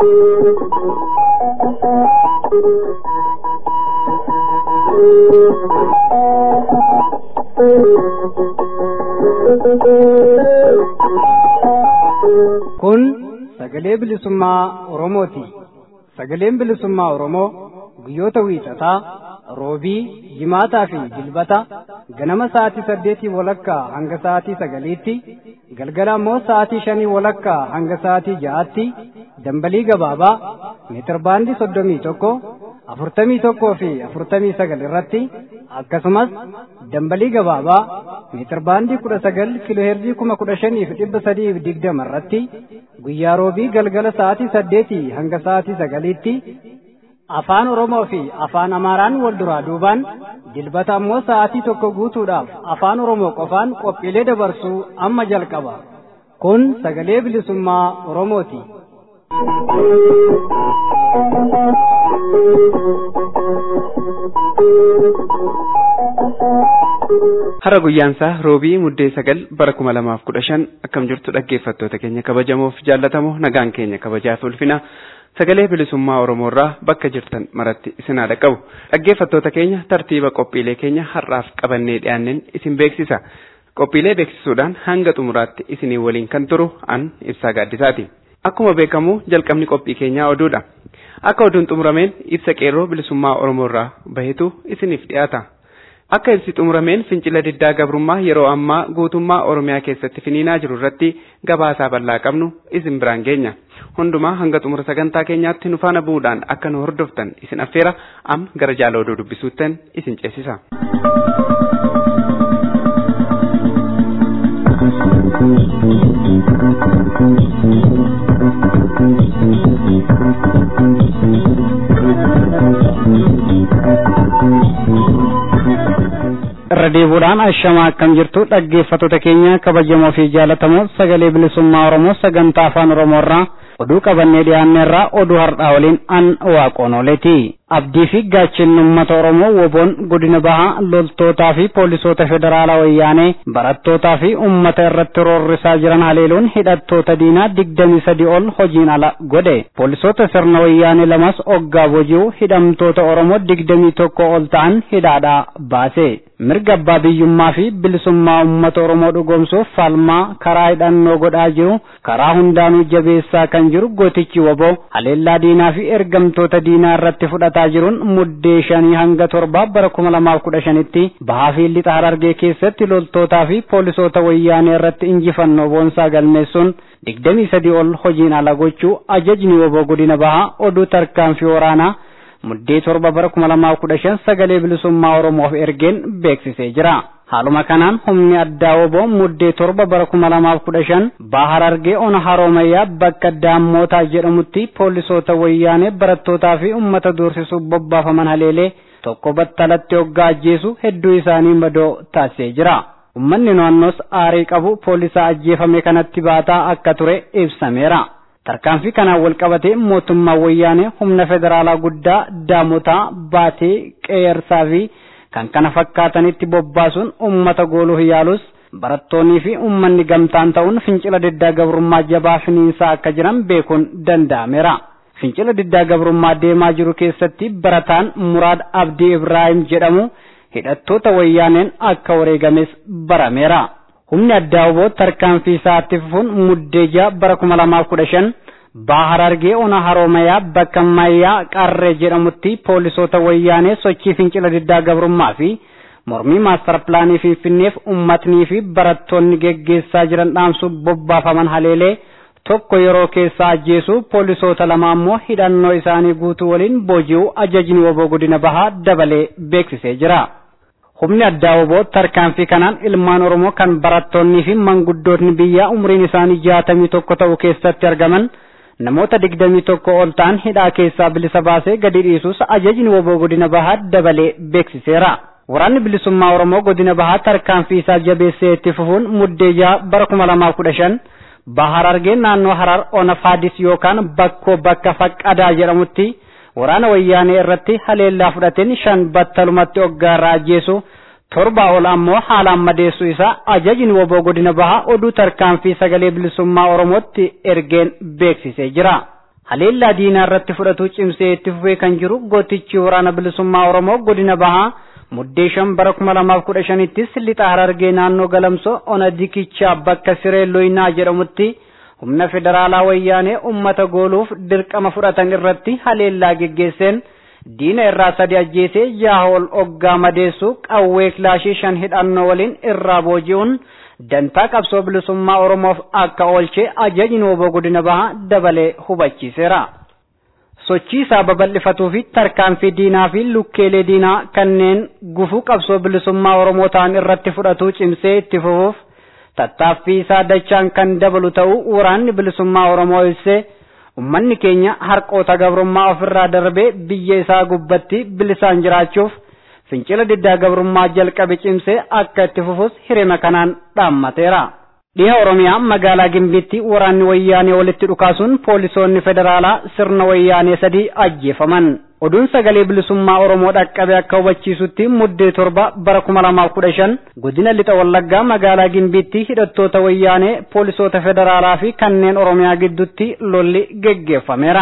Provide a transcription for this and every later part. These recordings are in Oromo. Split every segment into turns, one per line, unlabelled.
Kun sagalee bilisummaa Oromooti. Sagaleen bilisummaa Oromoo guyyoota wiixataa, roobii, jimaataa fi jilbata ganama sa'aatii saddeetii walakkaa hanga sa'aatii sagaliitti, galgala immoo sa'aatii shanii walakkaa hanga sa'aatii ja'aatti dambalii gabaabaa meetirbaandii soddomii tokko afurtamii tokkoo fi afurtamii sagal irratti akkasumas dambalii gabaabaa meetirbaandii kudha sagal kiloheerzii kuma kudha shaniif dhibba sadiif digdama irratti guyyaa roobii galgala sa'aatii saddeetii hanga sa'aatii sagaliitti afaan oromoo fi afaan amaaraan wal duraa duubaan dilbata ammoo sa'aatii tokko guutuudhaaf afaan oromoo qofaan qophiilee dabarsuu amma jalqaba kun sagalee bilisummaa oromooti.
Hara guyyaansaa roobii muddee sagal bara kuma lamaaf kudha shan akkam jirtu dhaggeeffattoota keenya kabajamoof jaallatamoo nagaan keenya kabajaaf ulfina sagalee bilisummaa Oromoorraa bakka jirtan maratti isin haa dhaqqabu. Dhaggeeffattoota keenya tartiiba qophiilee keenya har'aaf qabannee dhiyaanneen isin beeksisa. Qophiilee beeksisuudhaan hanga xumuraatti isinii waliin kan turu an ibsaa gaaddisaati. Akkuma beekamu jalqabni qophii keenyaa oduudha. Akka oduun xumurameen ibsa qeerroo bilisummaa Oromoorraa bahetu isiniif dhiyaata. Akka ibsi xumurameen fincila diddaa gabrummaa yeroo ammaa guutummaa Oromiyaa keessatti finiinaa jiru irratti gabaasaa bal'aa qabnu isin biraan geenya. Hundumaa hanga xumura sagantaa keenyaatti nu faana bu'uudhaan akka nu hordoftan isin affeera amma gara jaala oduu dubbisuuttan isin ceesisa.
irra deebuudhaan ashamaa akkam jirtu dhaggeeffattoota keenya kabajamoo fi jaalatamoo sagalee bilisummaa oromoo sagantaa afaan oromoo irraa oduu qabannee dhiyaanne irraa oduu har'aa waliin an waaqoonoleeti abdii fi gaachinni uummata oromoo woboon godina bahaa loltootaa fi poolisoota federaalaa wayyaanee barattootaa fi uummata irratti roorrisaa jiran haleeluun hidhattoota diinaa digdamii sadi ol hojiin ala godhe poolisoota sirna wayyaanee lamas oggaa boji'u hidhamtoota oromoo digdamii tokko ol ta'an hidhaadhaa baase mirga abbaa biyyummaa fi bilisummaa uummata oromoo dhugoomsuuf falmaa karaa hidhannoo godhaa jiru karaa hundaanuu jabeessaa kan jiru gootichi woboo haleellaa diinaa fi ergamtoota diinaa irratti fudhataa jiruun muddee shanii hanga torbaa bara kuma lamaaf kudha shanitti bahaa fi lixa harargee keessatti loltootaa fi poolisoota wayyaanee irratti injifannoo boonsaa galmeessuun digdamii sadii ol hojiin ala gochuu ajajni woboo godina bahaa oduu tarkaanfii waraanaa muddee torba bara kuma lamaaf kudha shan sagalee bilisummaa oromoof ergeen beeksisee jira. Haaluma kanaan humni addaa woboo muddee torba bara kuma lamaaf kudha shan baha harargee ona haroomayyaa bakka daammootaa jedhamutti poolisoota wayyaanee barattootaa fi uummata doorsisuuf bobbaafaman haleelee tokko battalatti hoggaa ajjeesu hedduu isaanii madoo taasisee jira. Uummanni naannoos aarii qabu poolisaa ajjeefame kanatti baataa akka ture ibsameera. tarkaanfii kanaan wal qabatee mootummaan wayyaanee humna federaalaa guddaa daamotaa baatee qeersaa fi kan kana fakkaatanitti bobbaasuun ummata gooluuf yaalus barattoonnii fi ummanni gamtaan ta'uun fincila diddaa gabrummaa jabaa finiinsaa akka jiran beekuun danda'ameera. Fincila diddaa gabrummaa deemaa jiru keessatti barataan Muraad Abdii Ibraahim jedhamu hidhattoota wayyaaneen akka wareegames barameera. humni addaa woboo tarkaanfii isaatti fufuun muddee ja'a bara kuma lamaaf kudha shan baha harargee ona haroomayaa bakka mayyaa qarree jedhamutti poolisoota wayyaanee sochii fincila diddaa gabrummaa fi mormii maastar pilaanii finfinneef ummatnii fi barattoonni geggeessaa jiran dhaamsuuf bobbaafaman haleelee tokko yeroo keessaa ajjeesuu poolisoota lama ammoo hidhannoo isaanii guutuu waliin booji'uu ajajni woboo godina bahaa dabalee beeksisee jira. humni addaa woboo tarkaanfii kanaan ilmaan oromoo kan barattoonnii fi manguddootni biyyaa umriin isaanii jaatamii tokko ta'u keessatti argaman namoota digdamii tokko ol ta'an hidhaa keessaa bilisa baasee gadi dhiisuus ajajni woboo godina bahaa dabalee beeksiseera. Waraanni bilisummaa Oromoo godina bahaa tarkaanfii isaa jabeessee itti fufuun muddee jaha bara kuma lamaaf kudha shan baha harargee naannoo harar ona faadis yookaan bakkoo bakka faqqadaa jedhamutti waraana wayyaanee irratti haleellaa fudhateen shan battalumatti hoggaarraa ajjeesu torba ol ammoo haalaan madeessu isaa ajajni woboo godina bahaa oduu tarkaanfii sagalee bilisummaa oromootti ergeen beeksisee jira. haleellaa diinaa irratti fudhatu cimsee itti fufee kan jiru gootichi waraana bilisummaa oromoo godina bahaa muddee shan bara kuma lamaaf kudha shanittis lixa harargee naannoo galamsoo ona dikichaa bakka siree loyinaa jedhamutti humna federaalaa wayyaanee ummata gooluuf dirqama fudhatan irratti haleellaa geggeesseen diina irraa sadi ajjeesee jaha ol oggaa madeessu qawwee kilaashii shan hidhannoo waliin irraa booji'uun dantaa qabsoo bilisummaa oromoof akka oolchee ajajni nooboo godina bahaa dabalee hubachiiseera. sochii isaa babal'ifatuu fi tarkaanfii diinaa fi lukkeelee diinaa kanneen gufuu qabsoo bilisummaa oromoo ta'an irratti fudhatu cimsee itti fufuuf tattaaffii isaa dachaan kan dabalu ta'uu waraanni bilisummaa oromoo ibsee ummanni keenya harqoota gabrummaa ofirraa darbee biyya isaa gubbatti bilisaan jiraachuuf fincila diddaa gabrummaa jalqabe cimsee akka itti fufus hirima kanaan dhaammateera. Dhiha Oromiyaa magaalaa Gimbiitti waraanni wayyaanee walitti dhukaasuun poolisoonni federaalaa sirna wayyaanee sadii ajjeefaman. Oduun sagalee bilisummaa Oromoo dhaqqabe akka hubachiisutti muddee torba bara kuma lamaaf kudha shan godina lixa wallaggaa magaalaa Gimbiitti hidhattoota wayyaanee poolisoota federaalaa fi kanneen Oromiyaa gidduutti lolli geggeeffameera.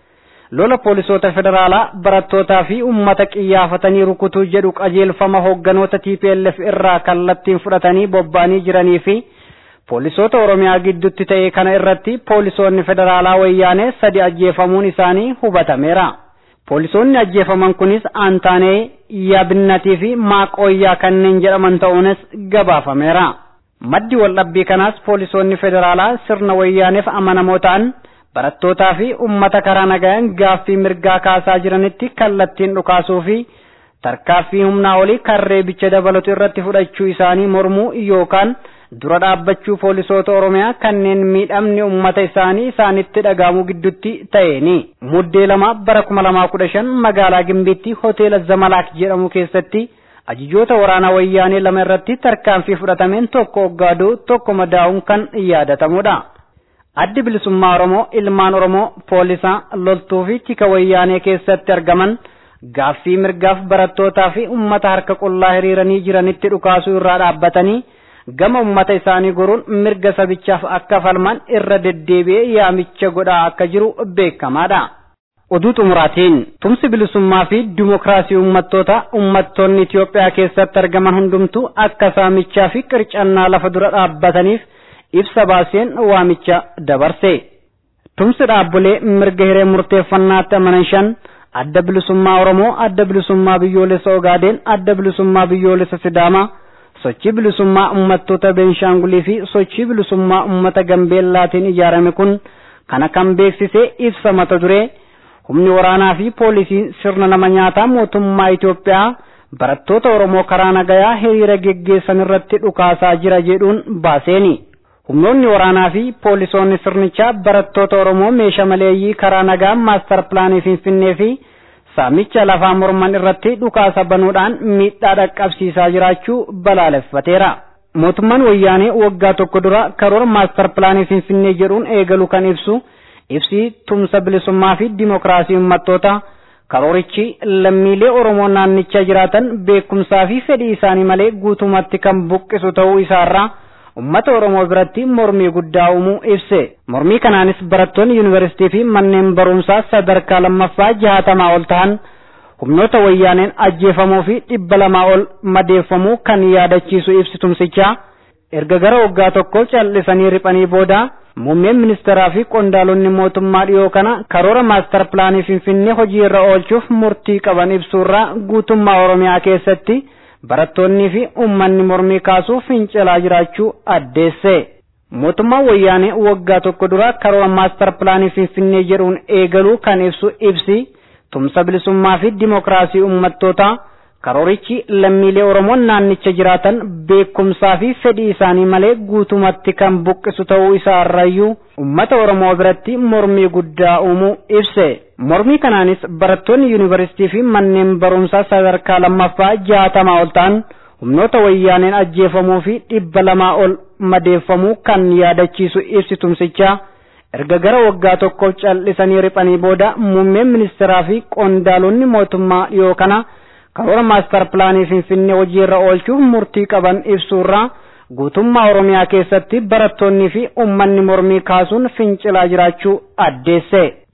Lola poolisoota federaalaa barattootaa fi uummata qiyyaafatanii rukutuu jedhu qajeelfama hoogganoota TPLF irraa kallattiin fudhatanii bobba'anii jiranii fi poolisoota oromiyaa gidduutti ta'e kana irratti poolisoonni federaalaa wayyaanee sadi ajjeefamuun isaanii hubatameera. Poolisoonni ajjeefaman kunis aantaanee yaabinnatii fi maaqooyyaa kanneen jedhaman ta'uunis gabaafameera. Maddi waldhabbii kanaas poolisoonni federaalaa sirna wayyaaneef amanamoo ta'an barattootaa fi uummata karaa nagayaan gaaffii mirgaa kaasaa jiranitti kallattiin dhukaasuu fi tarkaaffii humnaa olii karree bicha dabalatu irratti fudhachuu isaanii mormuu yookaan dura dhaabbachuu poolisoota oromiyaa kanneen miidhamni ummata isaanii isaanitti dhagahamu gidduutti ta'eeni. Muddee lama bara kuma lamaa kudha shan magaalaa Gimbiitti hoteela Zamalaak jedhamu keessatti ajajoota waraanaa wayyaanee lama irratti tarkaanfii fudhatameen tokko oggaaduu tokko madaa'uun kan yaadatamudha. Addi bilisummaa Oromoo ilmaan Oromoo poolisaa loltuu fi tika wayyaanee keessatti argaman gaaffii mirgaaf barattootaa fi ummata harka qullaa hiriiranii jiranitti dhukaasuu irraa dhaabbatanii gama ummata isaanii goruun mirga sabichaaf akka falman irra deddeebi'ee yaamicha godhaa akka jiru beekamaadha. Oduu xumuraatiin tumsi bilisummaa fi dimokiraasii uummattoota uummattoonni Itoophiyaa keessatti argaman hundumtuu akka saamichaa fi qircannaa lafa dura dhaabbataniif ibsa baaseen waamicha dabarse. Tumsi dhaabbilee mirga hiree murteeffannaatti amanan shan adda bilisummaa Oromoo, adda bilisummaa biyyoolessa Ogaadeen, adda bilisummaa biyyoolessa Sidaamaa, sochii bilisummaa uummattoota Beenshaangulii fi sochii bilisummaa uummata Gambeellaatiin ijaarame kun kana kan beeksise ibsa mata duree humni waraanaa fi poolisiin sirna nama nyaataa mootummaa Itoophiyaa barattoota Oromoo karaa nagayaa hiriira geggeessan irratti dhukaasaa jira jedhuun baaseeni. Humnoonni waraanaa fi poolisoonni sirnichaa barattoota Oromoo meeshaa maleeyyii karaa nagaa maastar pilaanii Finfinnee fi saamicha lafaa morman irratti dhukaasa banuudhaan miidhaa dhaqqabsiisaa jiraachuu balaaleffateera. Mootummaan wayyaanee waggaa tokko dura karoora maastar pilaanii Finfinnee jedhuun eegalu kan ibsu ibsi tumsa bilisummaa fi dimokiraasii uummattoota karoorichi lammiilee Oromoo naannichaa jiraatan beekumsaa fi fedhii isaanii malee guutumatti kan buqqisu ta'uu isaarraa ummata Oromoo biratti mormii guddaa uumuu ibse. Mormii kanaanis barattoonni yuunivarsiitii fi manneen barumsaa sadarkaa lammaffaa jaatamaa ol ta'an humnoota wayyaaneen ajjeefamuu fi dhibba lamaa ol madeeffamuu kan yaadachiisu ibsi tumsichaa erga gara waggaa tokko callisanii riphanii booda muummeen ministeeraa fi qondaalonni mootummaa dhiyoo kana karoora maastar pilaanii finfinnee hojii irra oolchuuf murtii qaban ibsuurraa guutummaa oromiyaa keessatti barattoonnii fi uummanni mormii kaasuu fincilaa jiraachuu addeesse. Mootummaan wayyaanee waggaa tokko dura karoora maastar pilaanii finfinnee jedhuun eegaluu kan ibsu ibsi tumsa bilisummaa fi dimokiraasii uummattootaa karoorichi lammiilee Oromoon naannicha jiraatan beekumsaa fi fedhii isaanii malee guutumatti kan buqqisu ta'uu isaa irrayyuu uummata Oromoo biratti mormii guddaa uumuu ibse. Mormii kanaanis barattoonni yuunivarsiitii fi manneen barumsaa sadarkaa lammaffaa jaatamaa ol ta'an humnoota wayyaaneen ajjeefamuu fi dhibba lamaa ol madeeffamuu kan yaadachiisu ibsi tumsichaa erga gara waggaa tokkoof callisanii riphanii booda muummeen ministeeraa fi qondaalonni mootummaa dhiyoo kana karoora maastar pilaanii finfinnee hojiirra oolchuuf murtii qaban ibsuurraa guutummaa oromiyaa keessatti barattoonnii fi uummanni mormii kaasuun fincilaa jiraachuu addeesse.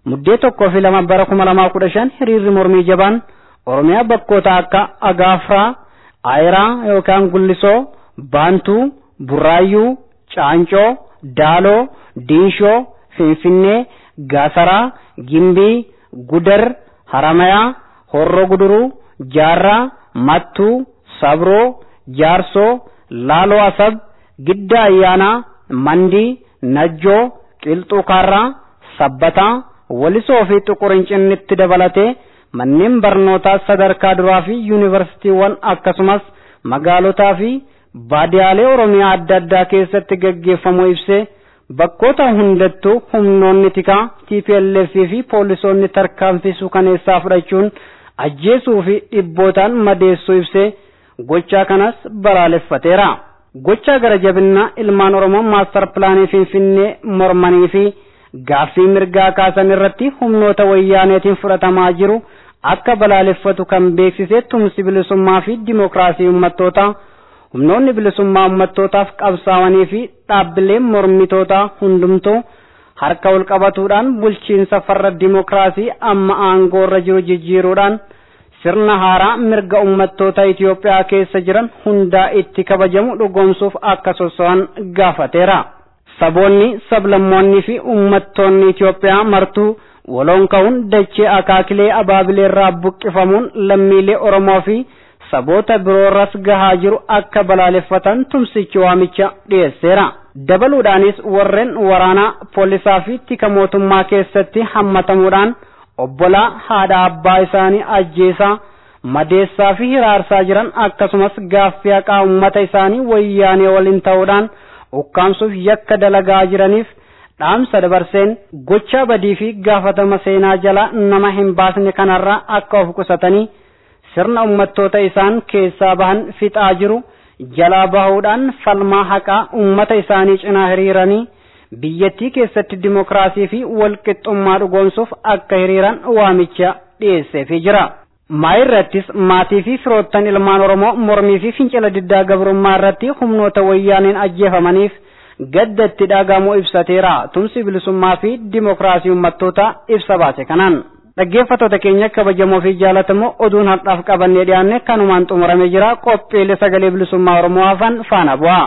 muddee tokkoo fi lama bara kuma lamaa kudha shan hiriirri mormii jabaan oromiyaa bakkoota akka agaafraa aayiraa yookaan gullisoo baantuu burraayyuu caancoo daaloo diinshoo finfinnee gaasaraa gimbii gudar haramayaa horroo guduruu jaarraa mattuu sabroo jaarsoo laaloo asab gidda ayyaanaa mandii najjoo qilxuu kaarraa sabbataa walisoo fi xuqurincinnitti dabalatee manneen barnootaa sadarkaa duraa fi yuunivarsiitiiwwan akkasumas magaalotaa fi baadiyaalee oromiyaa adda addaa keessatti gaggeeffamu ibsee bakkoota hundattuu humnoonni tikaa TPLF fi poolisoonni tarkaanfii suukaneessaa fudhachuun ajjeesuu fi dhibbootaan madeessuu ibsee gochaa kanas balaaleffateera. Gochaa gara jabinnaa ilmaan Oromoo maastar pilaanii Finfinnee mormanii fi gaaffii mirgaa kaasan irratti humnoota wayyaaneetiin fudhatamaa jiru akka balaaleffatu kan beeksise tumsi bilisummaa fi dimookiraasii uummattootaa humnoonni bilisummaa uummattootaaf qabsaa'anii fi dhaabbileen mormitootaa hundumtuu harka wal qabatuudhaan bulchiinsa farra dimookiraasii amma aangoo irra jiru jijjiiruudhaan sirna haaraa mirga uummattoota Itoophiyaa keessa jiran hundaa itti kabajamu dhugoomsuuf akka sosso'an gaafateera. Saboonni, sablammoonni fi uummattoonni Itoophiyaa martuu waloon ka'uun dachee akaakilee abaabileerraa buqqifamuun lammiilee Oromoo fi saboota biroorras gahaa jiru akka balaaleffatan tumsichi waamicha dhiyeesseera. Dabaluudhaanis warreen waraanaa poolisaa fi tika mootummaa keessatti hammatamuudhaan obbolaa haadha abbaa isaanii ajjeesaa madeessaa fi hiraarsaa jiran akkasumas gaaffii haqaa uummata isaanii wayyaanee waliin ta'uudhaan ukkaamsuuf yakka dalagaa jiraniif dhaamsa dabarseen gochaa badii fi gaafatama seenaa jala nama hin baasne kanarraa akka of qusatanii sirna uummattoota isaan keessaa bahan fixaa jiru jalaa bahuudhaan falmaa haqaa uummata isaanii cinaa hiriiranii biyyattii keessatti dimookiraasii fi walqixxummaa dhugoomsuuf akka hiriiran waamicha dhiyeesseefii jira. Maayirrattis maatii fi firoottan ilmaan Oromoo mormii fi fincila diddaa gabrummaa irratti humnoota wayyaaneen ajjeefamaniif gaddatti dhagahamuu ibsateera. Tumsi bilisummaa fi dimookiraasii uummattoota ibsa baase kanaan. Dhaggeeffattoota keenya kabajamoo fi jaalatamoo oduun har'aaf qabannee dhiyaanne kanumaan xumuramee jira qophiilee sagalee bilisummaa Oromoo hafan faana bu'a.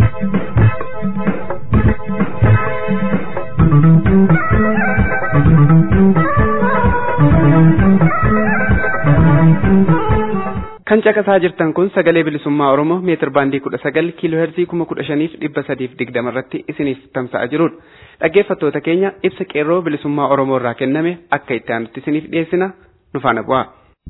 kan caqasaa jirtan kun sagalee bilisummaa oromoo meetir baandii kudha sagal kiiloo heerzii kuma kudha shaniif dhibba sadiif digdama irratti isiniif tamsa'aa jirudha dhaggeeffattoota keenya ibsa qeerroo bilisummaa oromoo irraa kenname akka itti aanutti isiniif dhiyeessina nu faana bu'aa.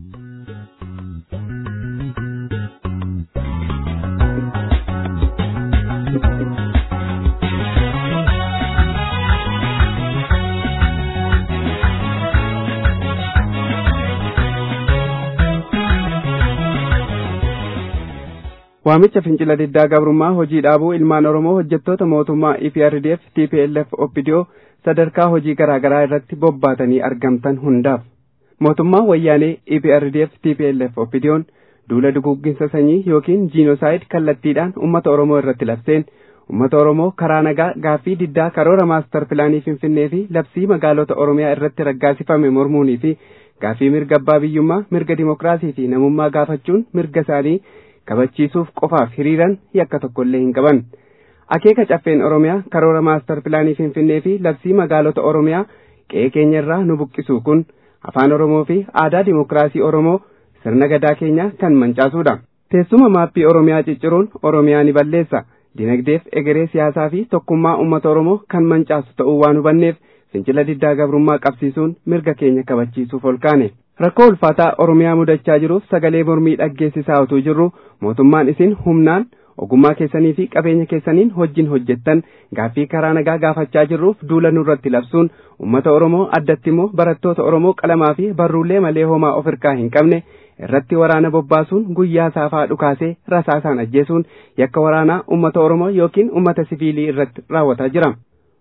Waamicha fincila diddaa gabrummaa hojii dhaabuu ilmaan Oromoo hojjettoota mootummaa EPRDF TPLF OPDO sadarkaa hojii garaa garaa irratti bobbaatanii argamtan hundaaf mootummaan wayyaanee EPRDF TPLF OPDO'n duula duguugginsa sanyii yookiin jiinosaayid kallattiidhaan uummata Oromoo irratti labseen uummata Oromoo karaa nagaa gaaffii diddaa karoora maastar pilaanii Finfinnee fi labsii magaalota Oromiyaa irratti raggaasifame mormuunii fi gaaffii mirga abbaa biyyummaa mirga dimokiraasii fi namummaa gaafachuun mirga isaanii kabachiisuuf qofaaf hiriiran yakka tokkollee hin qaban. Akeeka caffeen Oromiyaa karoora maastar pilaanii Finfinnee fi labsii magaalota Oromiyaa qe'ee keenya irraa nu buqqisu kun afaan Oromoo fi aadaa dimokiraasii Oromoo sirna gadaa keenyaa kan mancaasudha. Teessuma maappii Oromiyaa cicciruun Oromiyaa ni balleessa. Dinagdeef egeree siyaasaa fi tokkummaa uummata Oromoo kan mancaasu ta'uu waan hubanneef fincila diddaa gabrummaa qabsiisuun mirga keenya kabachiisuuf ol kaane. Rakkoo ulfaataa Oromiyaa mudachaa jiruuf sagalee mormii dhaggeessisaa utuu jirru mootummaan isin humnaan ogummaa keessanii fi qabeenya keessaniin wajjin hojjettan gaaffii karaa nagaa gaafachaa jirruuf duula nurratti labsuun uummata Oromoo addatti immoo barattoota Oromoo qalamaa fi barruulee malee homaa of hirkaa hin qabne irratti waraana bobbaasuun guyyaa saafaa dhukaasee rasaasaan ajjeesuun yakka waraanaa uummata Oromoo yookiin uummata siviilii irratti raawwataa jira.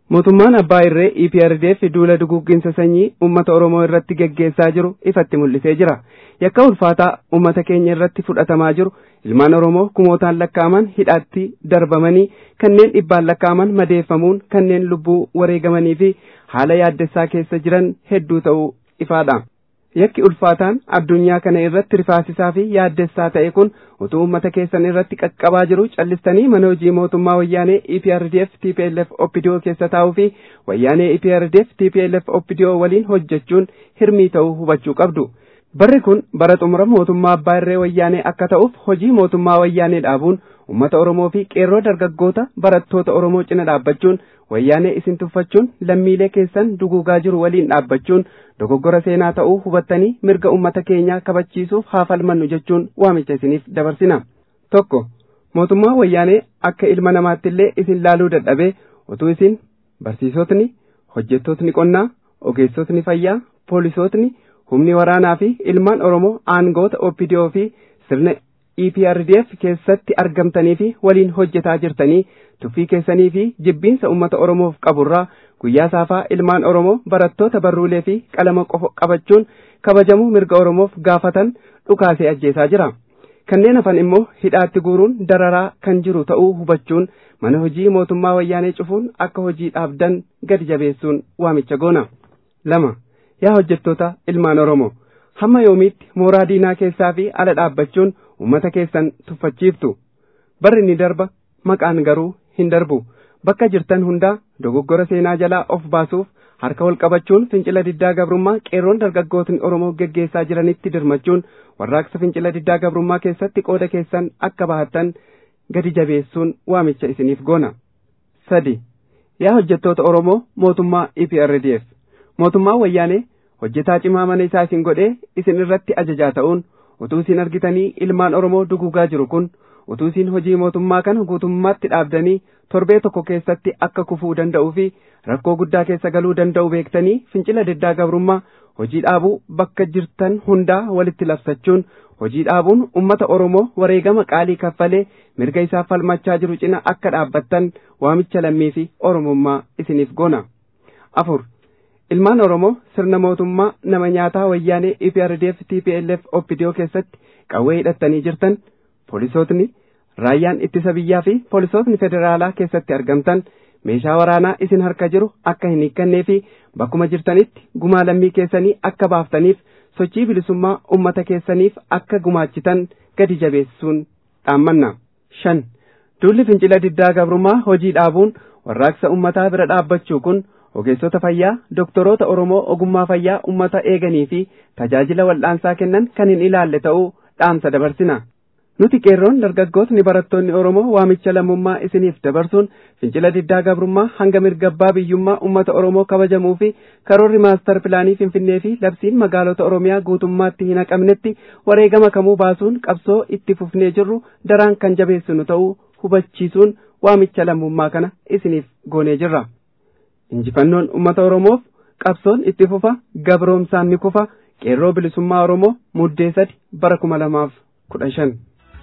mootummaan abbaa irree EPRDF duula duguugginsa sanyii uummata Oromoo irratti geggeessaa jiru ifatti mul'isee jira. Yakka ulfaataa uummata keenya irratti fudhatamaa jiru ilmaan Oromoo kumootaan lakkaa'aman hidhaatti darbamanii kanneen dhibbaan lakkaa'aman madeeffamuun kanneen lubbuu wareegamanii fi haala yaaddessaa keessa jiran hedduu ta'uu ifaadha. Yakki ulfaataan addunyaa kana irratti rifaasisaa fi yaaddessaa ta'e kun utuu uummata keessan irratti qaqqabaa jiru callistanii mana hojii mootummaa wayyaanee EPRDF TPLF OPDO keessa taa'uu fi wayyaanee EPRDF TPLF OPDO waliin hojjechuun hirmii ta'uu hubachuu qabdu. Barri kun bara xumura mootummaa abbaa irree wayyaanee akka ta'uuf hojii mootummaa wayyaanee dhaabuun uummata Oromoo fi qeerroo dargaggoota barattoota Oromoo cina dhaabbachuun wayyaanee isin tuffachuun lammiilee keessan duguugaa jiru waliin dhaabbachuun dogoggora seenaa ta'uu hubattanii mirga uummata keenyaa kabachiisuuf haa falmannu jechuun waamicha isiniif dabarsina. Tokko mootummaa wayyaanee akka ilma namaatti illee isin laaluu dadhabee utuu isin barsiisotni hojjettootni qonnaa ogeessotni fayyaa poolisootni humni waraanaa fi ilmaan Oromoo aangoota OPDO fi sirna EPRDF keessatti argamtanii fi waliin hojjetaa jirtanii tuffii keessanii fi jibbiinsa uummata Oromoof qaburraa guyyaa saafaa ilmaan Oromoo barattoota barruulee fi qalama qofa qabachuun kabajamuu mirga Oromoof gaafatan dhukaasee ajjeesaa jira. Kanneen hafan immoo hidhaatti guuruun dararaa kan jiru ta'uu hubachuun mana hojii mootummaa wayyaanee cufuun akka hojii dhaabdan gadi jabeessuun waamicha goona. lama yaa hojjettoota ilmaan Oromoo hamma yoomiitti mooraa diinaa keessaa fi ala dhaabbachuun uummata keessan tuffachiiftu barri ni darba maqaan garuu hin darbu bakka jirtan hundaa dogoggora seenaa jalaa of baasuuf harka wal qabachuun fincila diddaa gabrummaa qeerroon dargaggootni Oromoo geggeessaa jiranitti dirmachuun warraaqsa fincila diddaa gabrummaa keessatti qooda keessan akka bahattan gadi jabeessuun waamicha isiniif goona. sadi yaa hojjettoota Oromoo mootummaa EPRDF mootummaa wayyaanee hojjetaa cimaa mana isaa isin godhee isin irratti ajajaa ta'uun utuu isin argitanii ilmaan Oromoo duguugaa jiru kun utuu isin hojii mootummaa kana guutummaatti dhaabdanii torbee tokko keessatti akka kufuu danda'uu fi rakkoo guddaa keessa galuu danda'u beektanii fincila diddaa gabrummaa hojii dhaabuu bakka jirtan hundaa walitti labsachuun hojii dhaabuun ummata Oromoo wareegama qaalii kaffalee mirga isaa falmachaa jiru cina akka dhaabbattan waamicha lammii fi Oromummaa isiniif goona. afur ilmaan Oromoo sirna mootummaa nama nyaataa wayyaanee EPRDF TPLF OPDO keessatti qawwee hidhattanii jirtan poolisootni raayyaan ittisa biyyaa fi poolisootni federaalaa keessatti argamtan meeshaa waraanaa isin harka jiru akka hin hiikkannee fi bakkuma jirtanitti gumaa lammii keessanii akka baaftaniif sochii bilisummaa ummata keessaniif akka gumaachitan gadi jabeessuun dhaammanna. shan duulli fincila diddaa gabrummaa hojii dhaabuun warraaqsa ummataa bira dhaabbachuu kun ogeessota fayyaa doktoroota Oromoo ogummaa fayyaa ummata eeganii fi tajaajila wal'aansaa kennan kan hin ilaalle ta'uu dhaamsa dabarsina. Nuti qeerroon dargaggootni barattoonni Oromoo waamicha lammummaa isiniif dabarsuun fincila diddaa gabrummaa hanga mirgabbaa biyyummaa ummata Oromoo kabajamuu fi karoorri maastar pilaanii Finfinnee fi labsiin magaalota Oromiyaa guutummaatti hin haqamnetti wareegama kamuu baasuun qabsoo itti fufnee jirru daraan kan jabeessinu ta'uu hubachiisuun waamicha lammummaa kana isiniif goonee jirra. Injifannoon ummata Oromoof qabsoon itti fufa gabroomsaan ni kufa qeerroo bilisummaa Oromoo muddee sadi bara kuma lamaaf kudha shan.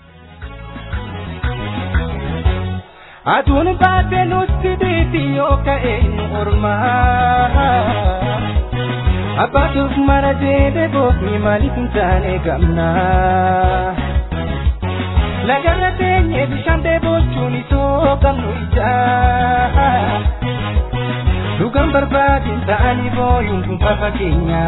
Aduun baatee nutti diitii yoo ka'e ormaa. Abbaatuuf mara jedhee boofni maaliif hin taane gamna. Lagarra teenyee bishaan dheebochuun isoo qabnu ijaa. Dhugaan barbaadin ta'anii booyuun kun fafa keenya.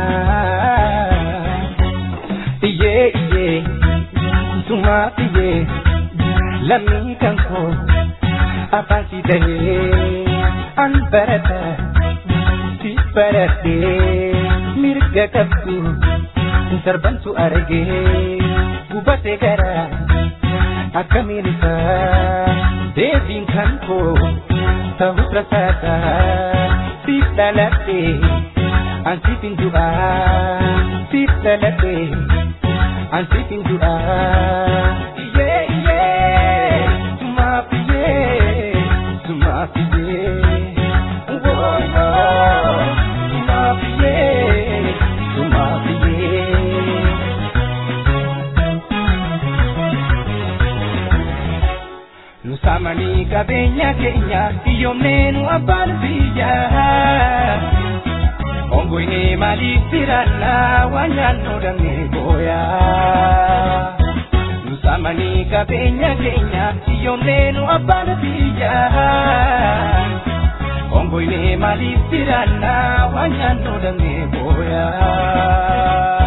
Iyyee iyyee sumaa iyyee lammii kan koo afaan si tahee an barata si baratee mirga qabdu sarbantu argee gubatee gara akkamiin isaa deebiin kan koo. ta'uu rasaasa siif dhaladhe an siif hin du'a siif dhaladhe an siif hin du'a iyyee iyyee sumaaf iyyee sumaaf iyyee wooloo sumaaf iyyee sumaaf iyyee. Nu samanii qabeenya keenya hiyyoomnee nu abbaan biyyaa. Ongoine maaliif tirannaa waan nyaannoo damee booyaa. Nusamanii qabeenya keenya hiyyoomnee nu abbaan biyyaa. Ongoine maaliif tirannaa waan nyaannoo damee booyaa.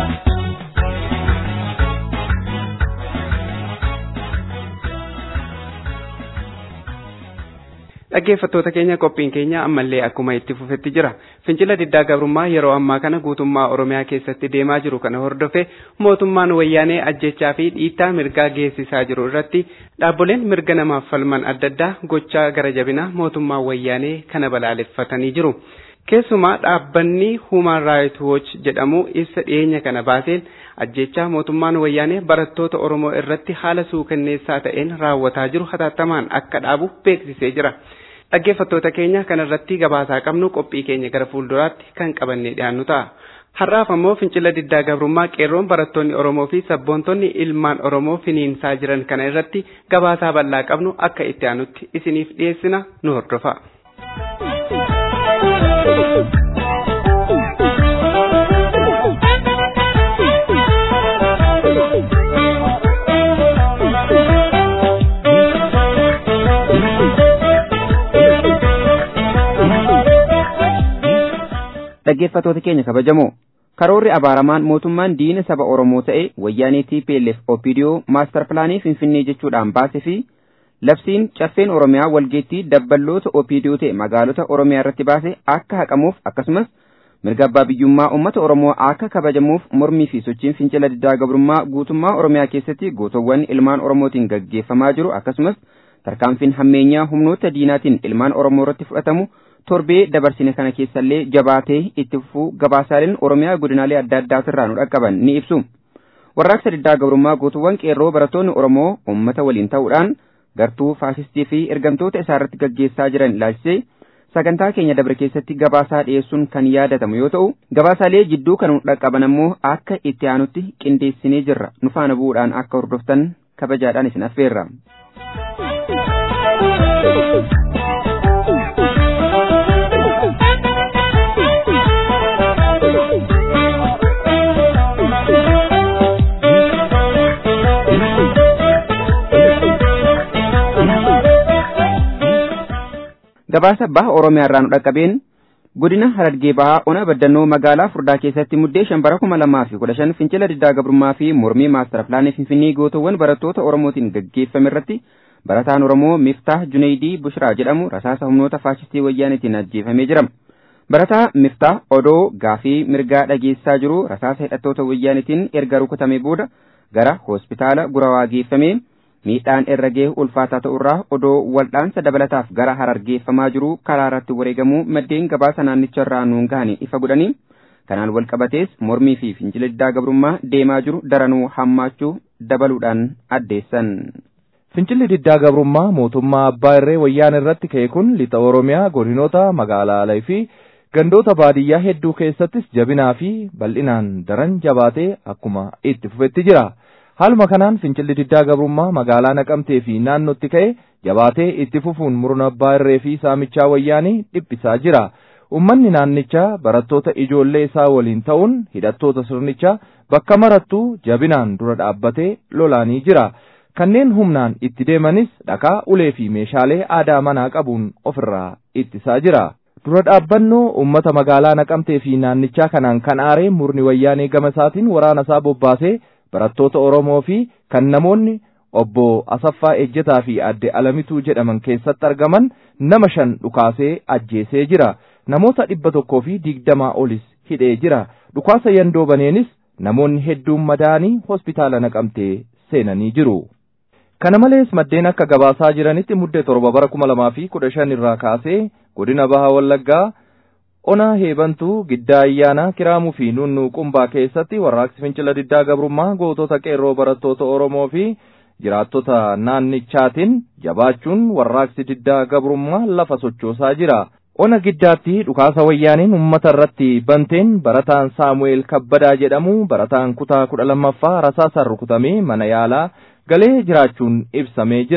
Dhaggeeffattoota keenya qophiin keenya ammallee akkuma itti fufetti jira. Fincila diddaa gabrummaa yeroo ammaa kana guutummaa Oromiyaa keessatti deemaa jiru kana hordofe mootummaan wayyaanee ajjechaa fi dhiittaa mirgaa geessisaa jiru irratti dhaabboleen mirga namaaf falman adda addaa gochaa gara jabinaa mootummaa wayyaanee kana balaaleffatanii jiru. Keessumaa dhaabbanni Human Rights Watch jedhamu ibsa dhiyeenya kana baaseen ajjechaa mootummaan wayyaanee barattoota Oromoo irratti haala suukanneessaa ta'een raawwataa jiru hatattamaan akka dhaabu beeksisee jira. Dhaggeeffattoota keenya kanarratti gabaasaa qabnu qophii keenya gara fuulduraatti kan qabannee dhiyaannu ta'a. Har'aaf ammoo fincila diddaa gabrummaa qeerroon barattoonni Oromoo fi sabboontonni ilmaan Oromoo finiinsaa jiran kana irratti gabaasaa bal'aa qabnu akka itti aanutti isiniif dhiyeessina nu hordofa.
dhaggeeffatoota keenya kabajamoo karoorri abaaramaan mootummaan diina saba oromoo ta'e wayyaanee TPLF OPDO maastar pilaanii finfinnee jechuudhaan baase fi labsiin caffeen oromiyaa walgeettii dabballoota OPDO ta'e magaalota oromiyaa irratti baase akka haqamuuf akkasumas mirga abbaa biyyummaa uummata oromoo akka kabajamuuf mormii fi sochiin fincila diddaa gabrummaa guutummaa oromiyaa keessatti gootowwan ilmaan oromootiin gaggeeffamaa jiru akkasumas tarkaanfiin hammeenyaa humnoota diinaatiin ilmaan oromoo irratti fudhatamu torbee dabarsine kana keessallee jabaatee itti fufuu gabaasaaleen oromiyaa godinaalee adda addaatirraa nu dhaqqaban ni ibsu. Warraaqsa diddaa gabrummaa guutuuwwan qeerroo barattoonni Oromoo uummata waliin ta'uudhaan gartuu faasistii fi ergamtoota isaarratti gaggeessaa jiran ilaalchisee sagantaa keenya dabre keessatti gabaasaa dhiyeessuun kan yaadatamu yoo ta'u gabaasaalee jidduu kan nu dhaqqaban ammoo akka itti aanutti qindeessinee jirra nu faana bu'uudhaan akka hordoftan kabajaadhaan isin affeerra. gabaasa baha oromiyaa irraa nu dhaqqabeen godina harargee bahaa ona baddannoo magaalaa furdaa keessatti muddee shan bara kuma lamaa fi kudha shan fincila diddaa gabrummaa fi mormii maastara pilaanii finfinnee gootowwan barattoota oromootiin gaggeeffame irratti barataan oromoo miftah juneydii bushraa jedhamu rasaasa humnoota faashistii wayyaanitiin ajjeefamee jira barataa miftah odoo gaafii mirgaa dhageessaa jiru rasaasa hidhattoota wayyaanitiin erga rukutame booda gara hospitaala gurawaa geeffamee miidhaan irra ga'e ulfaataa ta'urraa odoo waldhaansa dabalataaf gara harargeeffamaa jiru karaa irratti wareegamuu maddeen gabaasa naannicha irraa nuun gahanii ifa godhanii kanaan wal qabatees mormii fi fincila diddaa gabrummaa deemaa jiru daranuu hammaachuu dabaluudhaan addeessan.
Fincilli diddaa gabrummaa mootummaa abbaa irree wayyaan irratti ka'e kun lixa Oromiyaa godinoota magaalaalee fi gandoota baadiyyaa hedduu keessattis jabinaa fi bal'inaan daran jabaatee akkuma itti fufetti jira. Haaluma kanaan fincilli diddaa gabrummaa magaalaa naqamtee fi naannootti ka'e jabaatee itti fufuun murna abbaa irree fi saamichaa wayyaanii dhiphisaa jira. Uummanni naannichaa barattoota ijoollee isaa waliin ta'uun hidhattoota sirnichaa bakka marattuu jabinaan dura dhaabbatee lolaanii jira. Kanneen humnaan itti deemanis dhakaa ulee fi meeshaalee aadaa manaa qabuun ofirraa ittisaa jira. Dura dhaabbannoo uummata magaalaa naqamtee fi naannichaa kanaan kan aaree murni wayyaanee gama isaatiin waraana isaa bobbaasee barattoota Oromoo fi kan namoonni obbo Asaffaa Ejjetaa fi adde Alamituu jedhaman keessatti argaman nama shan dhukaasee ajjeesee jira. Namoota dhibba tokkoo fi digdamaa olis hidhee jira. Dhukaasa yandoo baneenis namoonni hedduun madaanii hospitaala naqamtee seenanii jiru. Kana malees maddeen akka gabaasaa jiranitti muddee torba bara kuma lamaa fi kudha shan irraa kaasee godina baha wallaggaa Onaa heebantuu giddaa ayyaanaa kiraamuu fi nunnuu qumbaa keessatti warraaqsi fincila diddaa gabrummaa gootota qeerroo barattoota Oromoo fi jiraattota naannichaatiin jabaachuun warraaqsi diddaa gabrummaa lafa sochoosaa jira. Ona giddaatti dhukaasa wayyaaniin uummata irratti banteen barataan Saamu'eel Kabbadaa jedhamu barataan kutaa kudha lammaffaa rasaasaan rukutamee mana yaalaa galee jiraachuun ibsamee jira.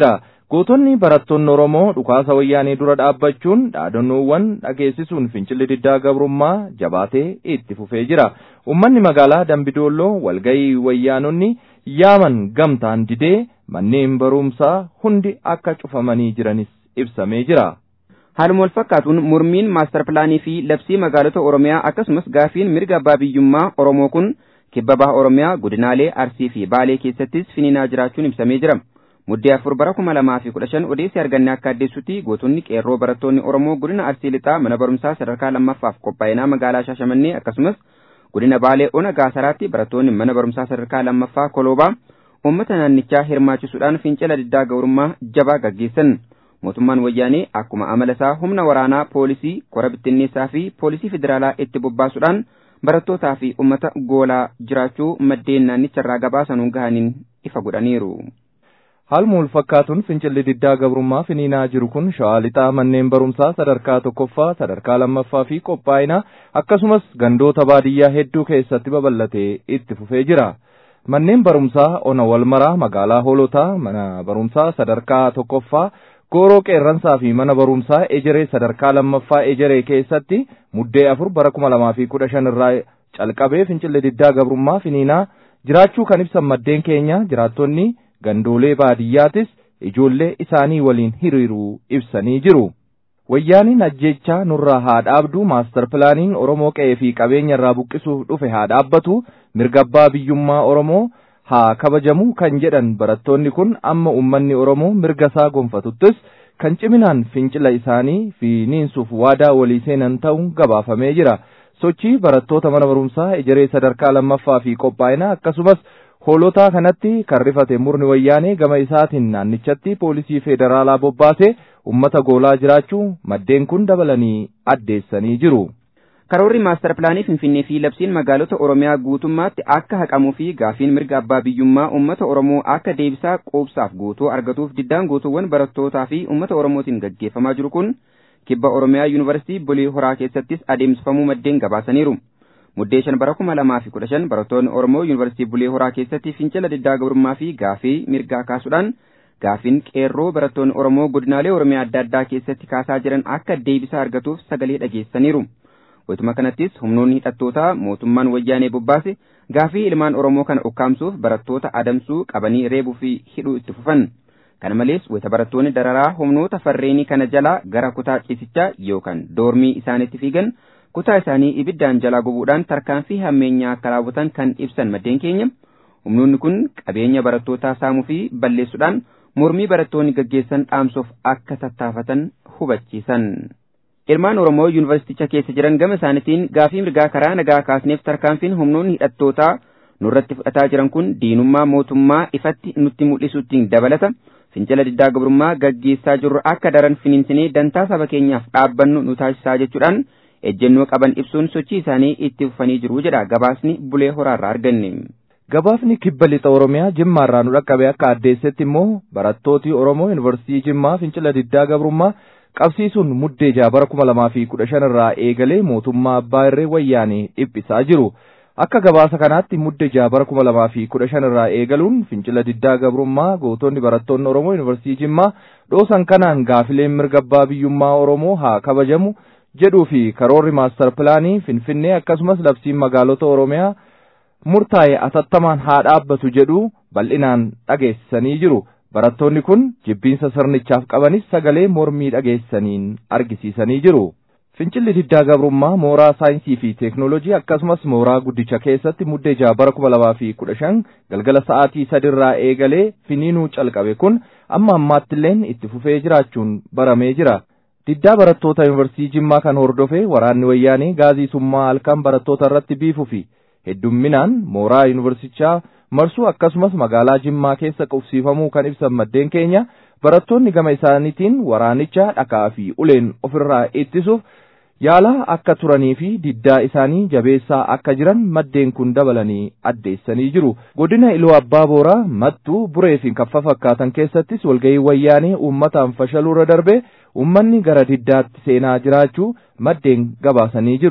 Gootonni barattoonni Oromoo dhukaasa wayyaanee dura dhaabbachuun dhaadannoowwan dhageessisuun fincilli diddaa gabrummaa jabaatee itti fufee jira. Uummanni magaalaa Dambidoolloo walgayii wayyaanonni yaaman gamtaan didee manneen barumsaa hundi akka cufamanii jiranis ibsamee jira.
Haaluma wal fakkaatuun mormiin maastar pilaanii fi labsii magaalota Oromiyaa akkasumas gaafiin mirga abbaa biyyummaa Oromoo kun kibba baha Oromiyaa godinaalee Arsii fi Baalee keessattis finiinaa jiraachuun ibsamee jira. Muddee afur bara kuma lamaa fi kudha shan odeessi arganne akka addeessutti gootonni qeerroo barattoonni Oromoo godina Arsii lixaa mana barumsaa sadarkaa lammaffaaf qophaa'inaa magaalaa Shaashamannee akkasumas godina Baalee Ona Gaasaraatti barattoonni mana barumsaa sadarkaa lammaffaa Koloobaa uummata naannichaa hirmaachisuudhaan fincila diddaa gabrummaa jabaa gaggeessan. Mootummaan wayyaanee akkuma amala isaa humna waraanaa poolisii kora bittinneessaa fi poolisii federaalaa itti bobbaasuudhaan barattootaa fi uummata goolaa jiraachuu maddeen naannicharraa gabaasanuun gahaniin ifa godhaniiru.
Haaluma wal fakkaatuun fincilli diddaa gabrummaa finiinaa jiru kun shawaa lixaa manneen barumsaa sadarkaa tokkoffaa sadarkaa lammaffaa fi qophaa'inaa akkasumas gandoota baadiyyaa hedduu keessatti babal'atee itti fufee jira. Manneen barumsaa ona walmaraa magaalaa hoolotaa mana barumsaa sadarkaa tokkoffaa gooroo qeerransaa fi mana barumsaa ejeree sadarkaa lammaffaa ejeree keessatti muddee afur bara kuma lamaa fi kudha shan irraa calqabee fincilli diddaa gabrummaa finiinaa jiraachuu kan ibsan maddeen keenya jiraattonni gandoolee baadiyyaatis ijoollee isaanii waliin hiriiruu ibsanii jiru. Wayyaaniin ajjechaa nurraa haa dhaabdu maastar pilaaniin Oromoo qe'ee fi qabeenya irraa buqqisuuf dhufe haa dhaabbatu mirga abbaa biyyummaa Oromoo haa kabajamu kan jedhan barattoonni kun amma uummanni Oromoo mirga isaa gonfatuttis kan ciminaan fincila isaanii finiinsuuf waadaa walii seenan ta'uun gabaafamee jira. Sochii barattoota mana barumsaa ejeree sadarkaa lammaffaa fi qophaa'ina akkasumas hoolotaa kanatti kan rifate murni wayyaanee gama isaatiin naannichatti poolisii federaalaa bobbaasee ummata goolaa jiraachuu maddeen kun dabalanii addeessanii jiru.
Karoorri maastar pilaanii Finfinnee fi labsiin magaalota Oromiyaa guutummaatti akka haqamuu fi gaafiin mirga abbaa biyyummaa uummata Oromoo akka deebisaa quubsaaf guutuu argatuuf diddaan guutuuwwan barattootaa fi uummata Oromootiin gaggeeffamaa jiru kun kibba Oromiyaa Yuunivarsiitii Bulee Horaa keessattis adeemsifamuu maddeen gabaasaniiru. Muddee shan bara kuma lamaa fi kudha shan barattoonni Oromoo Yuunivarsiitii Bulee Horaa keessatti fincila diddaa gabrummaa fi gaafii mirgaa kaasuudhaan gaafiin qeerroo barattoonni Oromoo godinaalee Oromiyaa adda addaa keessatti kaasaa jiran akka deebisaa argatuuf sagalee dhageessaniiru. Wayituma kanattis humnoonni hidhattootaa mootummaan wayyaanee bobbaase gaafii ilmaan Oromoo kana ukkaamsuuf barattoota adamsuu qabanii reebuu fi hidhuu itti fufan. Kana malees wayita barattoonni dararaa humnoota farreenii kana jalaa gara kutaa ciisichaa yookaan doormii isaaniitti fiigan kutaa isaanii ibiddaan jalaa gubuudhaan tarkaanfii hammeenyaa akka raawwatan kan ibsan maddeen keenya. Humnoonni kun qabeenya barattootaa saamuu fi balleessuudhaan mormii barattoonni gaggeessan dhaamsuuf akka tattaafatan hubachiisan. Ilmaan Oromoo yuunivarsiiticha keessa jiran gama isaaniitiin gaafii mirgaa karaa nagaa kaasneef tarkaanfiin humnoonni hidhattootaa nurratti fudhataa jiran kun diinummaa mootummaa ifatti nutti mul'isuutiin dabalata. Fincila diddaa gabrummaa gaggeessaa jirru akka daran finiinsinee dantaa saba keenyaaf dhaabbannu nu taasisaa jechuudhaan ejjennoo qaban ibsuun sochii isaanii itti fufanii jiru jedha gabaasni bulee horaarraa arganne.
Gabaasni kibba lixa Oromiyaa Jimmaarraa nu dhaqqabe akka addeessetti immoo barattooti Oromoo Yuunivarsiitii Jimmaa fincila diddaa gabrummaa qabsiisuun muddee jaha bara kuma lamaa fi kudha shan irraa eegalee mootummaa abbaa irree wayyaanee dhiphisaa jiru. Akka gabaasa kanaatti muddee jaha bara kuma lamaa fi kudha shan irraa eegaluun fincila diddaa gabrummaa gootonni barattoonni Oromoo Yuunivarsiitii Jimmaa dhoosan kanaan gaafileen mirga abbaa biyyummaa Oromoo haa kabajamu jedhuu fi karoorri maastar pilaanii Finfinnee akkasumas labsiin magaalota Oromiyaa murtaa'e atattamaan haa dhaabbatu jedhu bal'inaan dhageessisanii jiru. Barattoonni kun jibbiinsa sirnichaaf qabanis sagalee mormii dhageessaniin argisiisanii jiru. Fincilli diddaa gabrummaa mooraa saayinsii fi teeknooloojii akkasumas mooraa guddicha keessatti muddee jaha bara kuma lamaa fi kudha shan galgala sa'aatii sadirraa eegalee finiinuu calqabe kun amma ammaattilleen itti fufee jiraachuun baramee jira. Diddaa barattoota yuunivarsiitii Jimmaa kan hordofe waraanni wayyaanee gaazii summaa halkan barattoota irratti biifuu fi heddumminaan mooraa yuunivarsiitichaa marsuu akkasumas magaalaa Jimmaa keessa qubsiifamuu kan ibsan maddeen keenya barattoonni gama isaaniitiin waraanicha dhakaa fi uleen ofirraa ittisuuf yaalaa akka turanii fi diddaa isaanii jabeessaa akka jiran maddeen kun dabalanii addeessanii jiru. Godina Iluu Abbaa Booraa Mattuu Buree fi Kaffa fakkaatan keessattis walgahii wayyaanee uummataan fashaluurra darbe uummanni gara diddaatti seenaa jiraachuu maddeen gabaasanii jiru.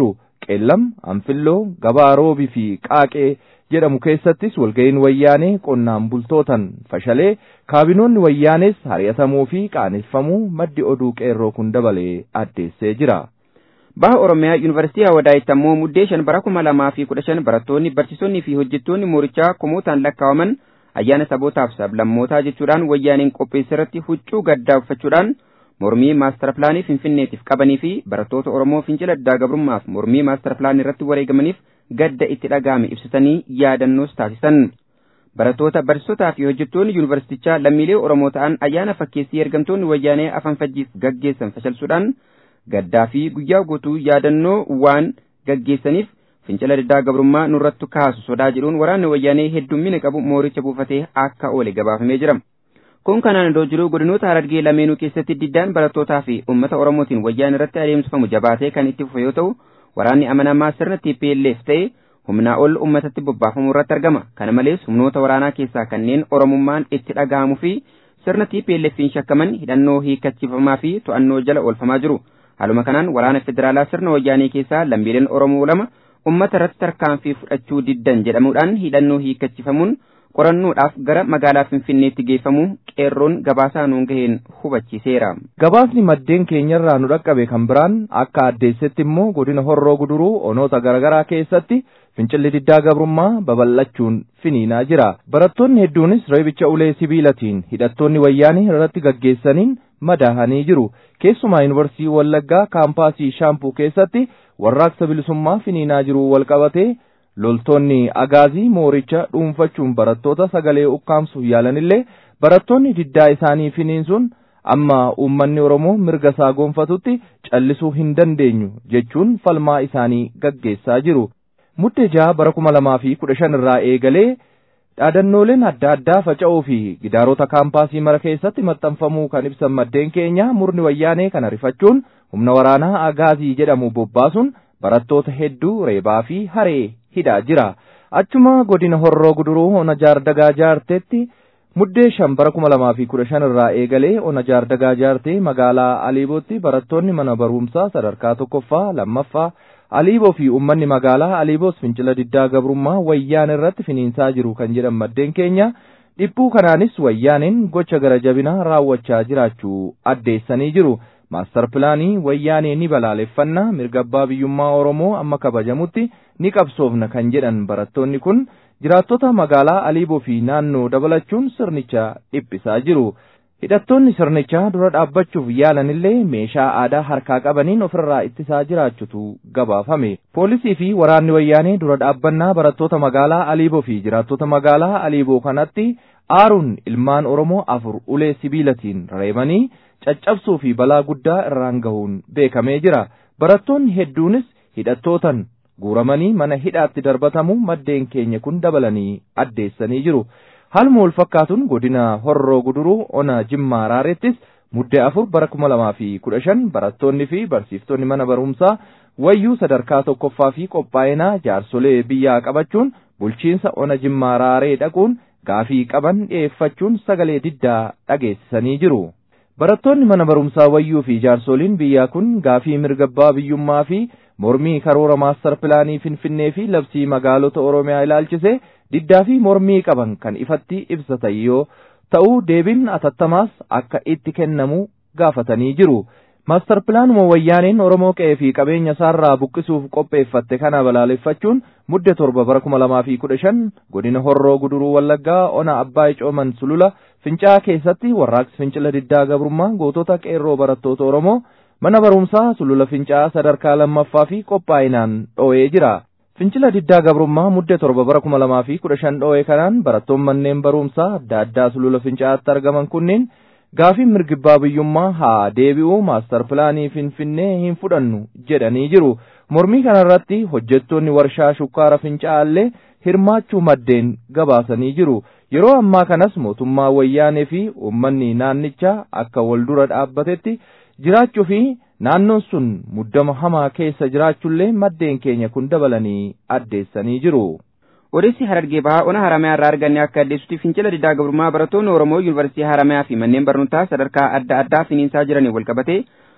qeellam anfilloo gabaa roobii fi qaaqee jedhamu keessattis walga'iin wayyaanee qonnaan bultootan fashalee kaabinoonni wayyaanes hari'atamuu fi qaaneffamuu maddi oduu qeerroo kun dabalee addeessee jira.
Baha Oromiyaa Yuunivarsiitii Hawadaayit ammoo muddee shan bara kuma lamaa fi kudha shan barattoonni barsiisonni fi hojjettoonni moorichaa kumootaan lakkaa'aman ayyaana sabootaaf sablammootaa jechuudhaan wayyaaneen qopheesse irratti huccuu gaddaa uffachuudhaan mormii maastar pilaanii finfinneetiif qabanii fi barattoota Oromoo fincila diddaa gabrummaaf mormii maastar pilaanii irratti wareegamaniif gadda itti dhaga'ame ibsatanii yaadannoos taasisan. Barattoota barsiisotaa fi hojjettoonni yuunivarsiitichaa lammiilee Oromoo ta'an ayyaana fakkeessii ergamtoonni wayyaanee afaan fajjiif gaggeessan fashalsuudhaan gaddaa fi guyyaa guutuu yaadannoo waan gaggeessaniif fincila diddaa gabrummaa nurratti kaasu sodaa jedhuun waraanni wayyaanee heddummina qabu mooricha buufatee akka oole gabaafamee jira. Kun kanaan iddoo jiru godinoota harargee lameenuu keessatti diddaan barattootaa fi uummata Oromootiin wayyaan irratti adeemsifamu jabaatee kan itti fufe yoo ta'u waraanni amanamaa sirna TPLF ta'e humnaa ol uummatatti bobbaafamuu irratti argama. Kana malees humnoota waraanaa keessaa kanneen Oromummaan itti dhaga'amuu fi sirna TPLFiin shakkaman hidhannoo hiikkachiifamaa fi to'annoo jala oolfamaa jiru. Haaluma kanaan waraana federaalaa sirna wayyaanee keessaa lammiileen Oromoo lama uummata irratti tarkaanfii fudhachuu diddan jedhamuudhaan hidhannoo hiikkachiifamuun qorannoodhaaf gara magaalaa Finfinneetti geeffamu qeerroon gabaasaa nuun gaheen hubachiiseera.
Gabaasni maddeen keenyarraa nu dhaqqabe kan biraan akka addeessetti immoo godina horroo guduruu onoota garaagaraa keessatti fincilli diddaa gabrummaa babal'achuun finiinaa jira. Barattoonni hedduunis reebicha ulee sibiilatiin hidhattoonni wayyaanii irratti gaggeessaniin madaahanii jiru. Keessumaa yuunivarsiitii Wallaggaa kaampaasii Shaampuu keessatti warraaqsa bilisummaa finiinaa jiru walqabatee loltoonni agaazii mooricha dhuunfachuun barattoota sagalee ukkaamsuuf yaalanillee barattoonni diddaa isaanii finiinsuun amma uummanni Oromoo mirga isaa gonfatutti callisuu hin dandeenyu jechuun falmaa isaanii gaggeessaa jiru. Muddee jaha bara kuma lamaa fi kudha shan irraa eegalee dhaadannooleen adda addaa faca'uu fi gidaarota kaampaasii mara keessatti maxxanfamuu kan ibsan maddeen keenya murni wayyaanee kana rifachuun humna waraanaa agaazii jedhamu bobbaasuun barattoota hedduu reebaa fi haree hidhaa jira. Achuma godina horroo guduruu ona jaardagaa jaarteetti muddee shan bara kuma lamaa fi kudha shan irraa eegalee ona jaardagaa jaartee magaalaa Aliibootti barattoonni mana barumsaa sadarkaa tokkoffaa lammaffaa Aliiboo fi uummanni magaalaa Aliiboos fincila diddaa gabrummaa wayyaan irratti finiinsaa jiru kan jedhan maddeen keenya dhiphuu kanaanis wayyaaniin gocha gara jabinaa raawwachaa jiraachuu addeessanii jiru. Maastar pilaanii wayyaanee ni balaaleffannaa mirga abbaa biyyummaa Oromoo amma kabajamutti ni qabsoofna kan jedhan barattoonni kun jiraattota magaalaa Aliiboo fi naannoo dabalachuun sirnicha dhiphisaa jiru. Hidhattoonni sirnichaa dura dhaabbachuuf yaalanillee meeshaa aadaa harkaa qabaniin ofirraa ittisaa jiraachutu gabaafame. Poolisii fi waraanni wayyaanee dura dhaabbannaa barattoota magaalaa Aliiboo fi jiraattota magaalaa Aliiboo kanatti aaruun ilmaan Oromoo afur ulee sibiilatiin reebanii caccabsuu fi balaa guddaa irraan gahuun beekamee jira. Barattoonni hedduunis hidhattootan guuramanii mana hidhaatti darbatamu maddeen keenya kun dabalanii addeessanii jiru. Haaluma wal fakkaatuun godina horroo guduruu ona jimmaa raarettis muddee afur bara kuma lamaa fi kudha shan barattoonni fi barsiiftonni mana barumsaa wayyuu sadarkaa tokkoffaa fi qophaa'inaa jaarsolee biyyaa qabachuun bulchiinsa ona jimmaa raaree dhaquun gaafii qaban dhiyeeffachuun sagalee diddaa dhageessisanii jiru. Barattoonni mana barumsaa wayyuu fi jaarsoliin biyyaa kun gaafii mirga abbaa biyyummaa fi mormii karoora maastar pilaanii finfinnee fi labsii magaalota Oromiyaa ilaalchise diddaa fi mormii qaban kan ifatti ibsatan yoo ta'u deebiin atattamaas akka itti kennamu gaafatanii jiru. Maastar pilaanuma wayyaaneen Oromoo qe'ee fi qabeenya isaarraa buqqisuuf qopheeffatte kana balaaleffachuun mudde torba bara kuma lamaa fi kudha shan godina horroo guduruu wallaggaa ona abbaa icooman sulula fincaa keessatti warraaqsi fincila diddaa gabrummaa gootota qeerroo barattoota Oromoo mana barumsaa sulula fincaa sadarkaa lammaffaa fi qophaa'inaan dho'ee jira. Fincila diddaa gabrummaa mudde torba bara kuma lamaa fi kudha shan dho'ee kanaan barattoon manneen barumsaa adda addaa sulula fincaatti argaman kunneen gaafii mirga abbaa biyyummaa haa deebi'u maastar pilaanii finfinnee hin fudhannu jedhanii jiru. Mormii kanarratti hojjettoonni warshaa shukkaara fincaallee hirmaachuu maddeen gabaasanii jiru. Yeroo ammaa kanas mootummaa wayyaanee fi uummanni naannichaa akka wal dura dhaabbatetti jiraachuu fi naannoon sun muddama hamaa keessa jiraachullee maddeen keenya kun dabalanii addeessanii jiru.
Odeessi Harargee Bahaa ona Haramayaa irraa arganne akka addeessutti fincila diddaa gabrummaa barattoonni Oromoo Yuunivarsiitii Haramayaa fi manneen barnootaa sadarkaa adda addaa finiinsaa jiranii walqabatee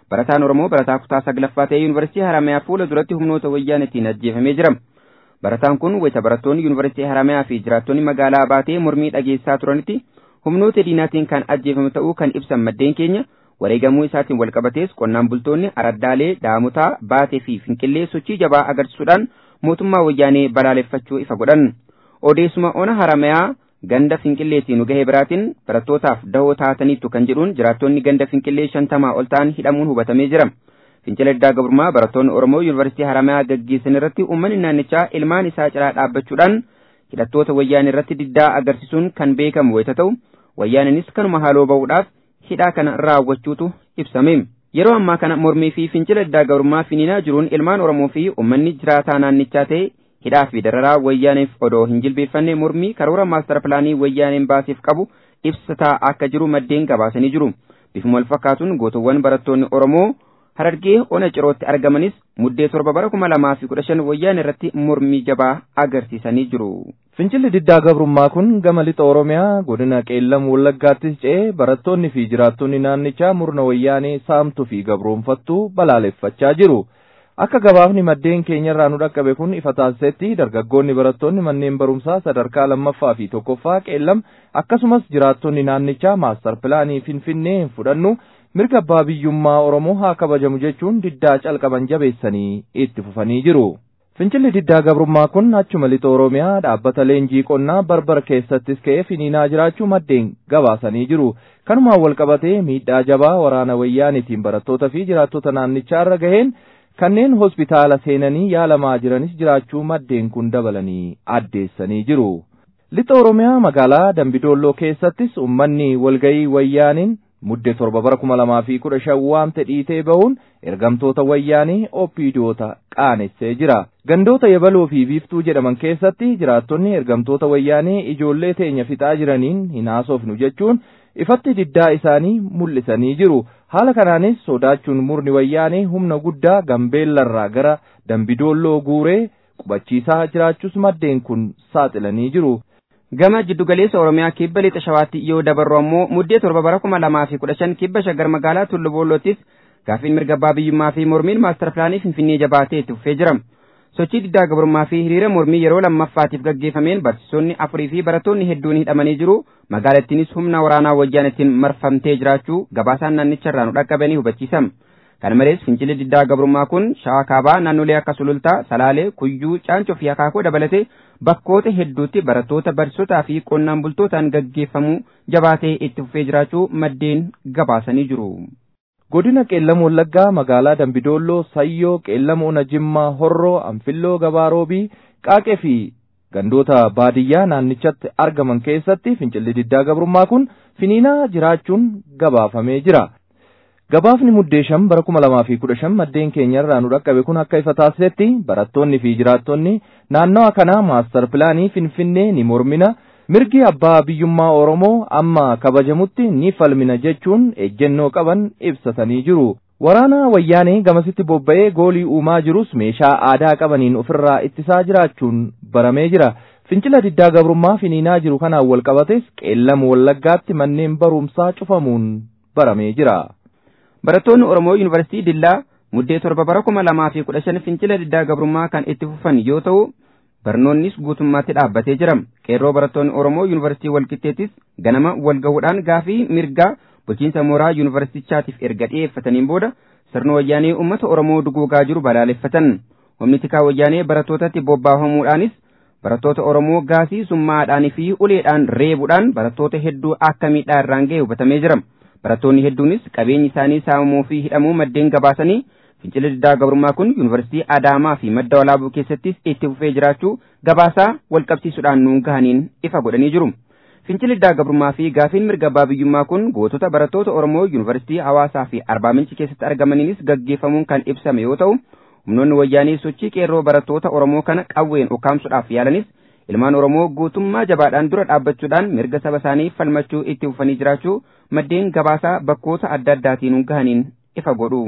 barataan Oromoo barataa kutaa saglaffaa ta'ee yuunivarsiitii Haramayaa fuula duratti humnoota wayyaaneetiin ajjeefamee jira. Barataan kun wayita barattoonni yuunivarsiitii Haramayaa fi jiraattonni magaalaa baatee mormii dhageessaa turanitti humnoota diinaatiin kan ajjeefame ta'uu kan ibsan maddeen keenya wareegamuu isaatiin walqabatees qonnaan bultoonni araddaalee daamutaa baatee fi finqillee sochii jabaa agarsiisuudhaan mootummaa wayyaanee balaaleffachuu ifa godhan. Odeessuma ona Haramayaa ganda finqilleetiin gahee biraatiin barattootaaf dahoo taataniittu kan jedhuun jiraattonni ganda finqillee shantamaa ol ta'an hidhamuun hubatamee jira. Fincila diddaa gabrummaa barattoonni Oromoo Yuunivarsiitii Haramayaa gaggeessan irratti uummanni naannichaa ilmaan isaa cinaa dhaabbachuudhaan hidhattoota wayyaanee irratti diddaa agarsiisuun kan beekamu wayita ta'u wayyaaninis kanuma haaloo ba'uudhaaf hidhaa kana raawwachuutu ibsame. Yeroo ammaa kana mormii fi fincila diddaa gabrummaa finiinaa jiruun ilmaan Oromoo fi uummanni jiraataa naannichaa ta'e hidhaa fi dararaa wayyaaneef odoo hin jilbeeffanne mormii karoora maastar pilaanii wayyaaneen baaseef qabu ibsataa akka jiru maddeen gabaasanii jiru. Bifuma wal fakkaatuun gootuwwan barattoonni Oromoo harargee ona cirootti argamanis muddee torba bara kuma lamaa fi kudha shan wayyaan irratti mormii jabaa agarsiisanii jiru.
Fincilli diddaa gabrummaa kun gama lixa Oromiyaa godina Qeellam Wallaggaattis ce'ee barattoonni fi jiraattonni naannichaa murna wayyaanee saamtuu fi gabroonfattuu balaaleffachaa jiru. Akka gabaafni maddeen keenyarraa nu dhaqqabe kun ifa taasisetti dargaggoonni barattoonni manneen barumsaa sadarkaa lammaffaa fi tokkoffaa Qeellam akkasumas jiraattonni naannichaa maastar pilaanii Finfinnee hin fudhannu mirga abbaa biyyummaa Oromoo haa kabajamu jechuun diddaa calqaban jabeessanii itti fufanii jiru. Fincilli diddaa gabrummaa kun achuma lixa Oromiyaa dhaabbata leenjii qonnaa barbar keessattis ka'ee finiinaa jiraachuu maddeen gabaasanii jiru. Kanumaan wal qabatee miidhaa jabaa waraana wayyaaniitiin barattoota fi jiraattota naannichaa irra gaheen kanneen hospitaala seenanii yaalamaa jiranis jiraachuu maddeen kun dabalanii addeessanii jiru. Lixa Oromiyaa magaalaa Dambidoolloo keessattis uummanni walgayii wayyaaniin mudde torba bara kuma lamaa fi kudha shan waamte dhiitee bahuun ergamtoota wayyaanii oppiidiyoota qaanessee jira. Gandoota yabaloo fi biiftuu jedhaman keessatti jiraattonni ergamtoota wayyaanii ijoollee teenya fixaa jiraniin hin haasofnu jechuun ifatti diddaa isaanii mul'isanii jiru. Haala kanaanis sodaachuun murni wayyaanii humna guddaa gambeellarraa gara dambidoolloo guuree qubachiisaa jiraachuus maddeen kun saaxilanii jiru.
Gama jiddugaleessa Oromiyaa kibba lixa shawaatti yoo dabarru ammoo muddee torba bara kuma lamaa fi kudha shan kibba shaggar magaalaa Tullu Boolloottis gaaffiin mirga abbaa biyyummaa fi mormiin maastar pilaanii Finfinnee jabaatee itti fufee jira. Sochii diddaa gabrummaa fi hiriira mormii yeroo lammaffaatiif gaggeeffameen barsiisonni afurii fi barattoonni hedduun hidhamanii jiru. Magaalattiinis humna waraanaa wayyaanittiin marfamtee jiraachuu gabaasaan naannicharraa nu dhaqqabanii hubachiisam. Kana malees fincilli diddaa gabrummaa kun shawaa kaabaa naannolee akka sulultaa, salaalee, kuyyuu, caancoo fi akaakuu dabalatee bakkoota hedduutti barattoota barsiisotaa fi qonnaan bultootaan gaggeeffamuu jabaatee itti fufee jiraachuu maddeen gabaasanii jiru.
Godina Qeellam Wallaggaa magaalaa Dambidoolloo, Sayyoo, Qeellam Ona Jimmaa, Horroo, Anfilloo, Gabaaroobii, Qaaqee fi gandoota baadiyyaa naannichatti argaman keessatti fincilli diddaa gabrummaa kun finiinaa jiraachuun gabaafamee jira. Gabaafni muddee shan bara kuma lamaa fi kudha shan maddeen keenyarraa nu dhaqqabe kun akka ifa taasisetti barattoonni fi jiraattonni naannawa kanaa maastar pilaanii Finfinnee ni mormina mirgi abbaa biyyummaa Oromoo amma kabajamutti ni falmina jechuun ejjennoo qaban ibsatanii jiru. Waraana wayyaanee gamasitti bobba'ee goolii uumaa jirus meeshaa aadaa qabaniin ofirraa ittisaa jiraachuun baramee jira. Fincila diddaa gabrummaa finiinaa jiru kanaan wal qabates qeellam wallaggaatti manneen barumsaa cufamuun baramee jira.
Barattoonni Oromoo Yuunivarsiitii Dillaa muddee torba bara kuma lamaa fi kudha shan fincila diddaa gabrummaa kan itti fufan yoo ta'u barnoonnis guutummaatti dhaabbatee jira. Qeerroo barattoonni Oromoo Yuunivarsiitii Walqixxeettis ganama wal gahuudhaan gaafii mirgaa bulchiinsa mooraa yuunivarsiitichaatiif erga dhiyeeffataniin booda sirna wayyaanee uummata Oromoo duguugaa jiru balaaleffatan. Humni tikaa wayyaanee barattootatti bobbaafamuudhaanis barattoota Oromoo gaasii summaadhaanii fi uleedhaan reebuudhaan barattoota hedduu akka miidhaa irraan ga'e hubatamee jira. Barattoonni hedduunis qabeenyi isaanii saamamuu fi hidhamuu maddeen gabaasanii fincila diddaa gabrummaa kun yuunivarsiitii Adaamaa fi madda walaabuu keessattis itti fufee jiraachuu gabaasaa walqabsiisuudhaan nuun gahaniin ifa godhanii jiru. Fincilli diddaa gabrummaa fi gaafiin mirga abbaa biyyummaa kun gootota barattoota Oromoo yuunivarsiitii Hawaasaa fi Arbaa Minci keessatti argamaniinis gaggeeffamuun kan ibsame yoo ta'u humnoonni wayyaanii sochii qeerroo barattoota Oromoo kana qawween ukkaamsuudhaaf yaalanis ilmaan Oromoo guutummaa jabaadhaan dura dhaabbachuudhaan mirga saba isaanii falmachuu itti fufanii jiraachuu maddeen gabaasaa bakkoota adda addaatiin gahaniin ifa godhu.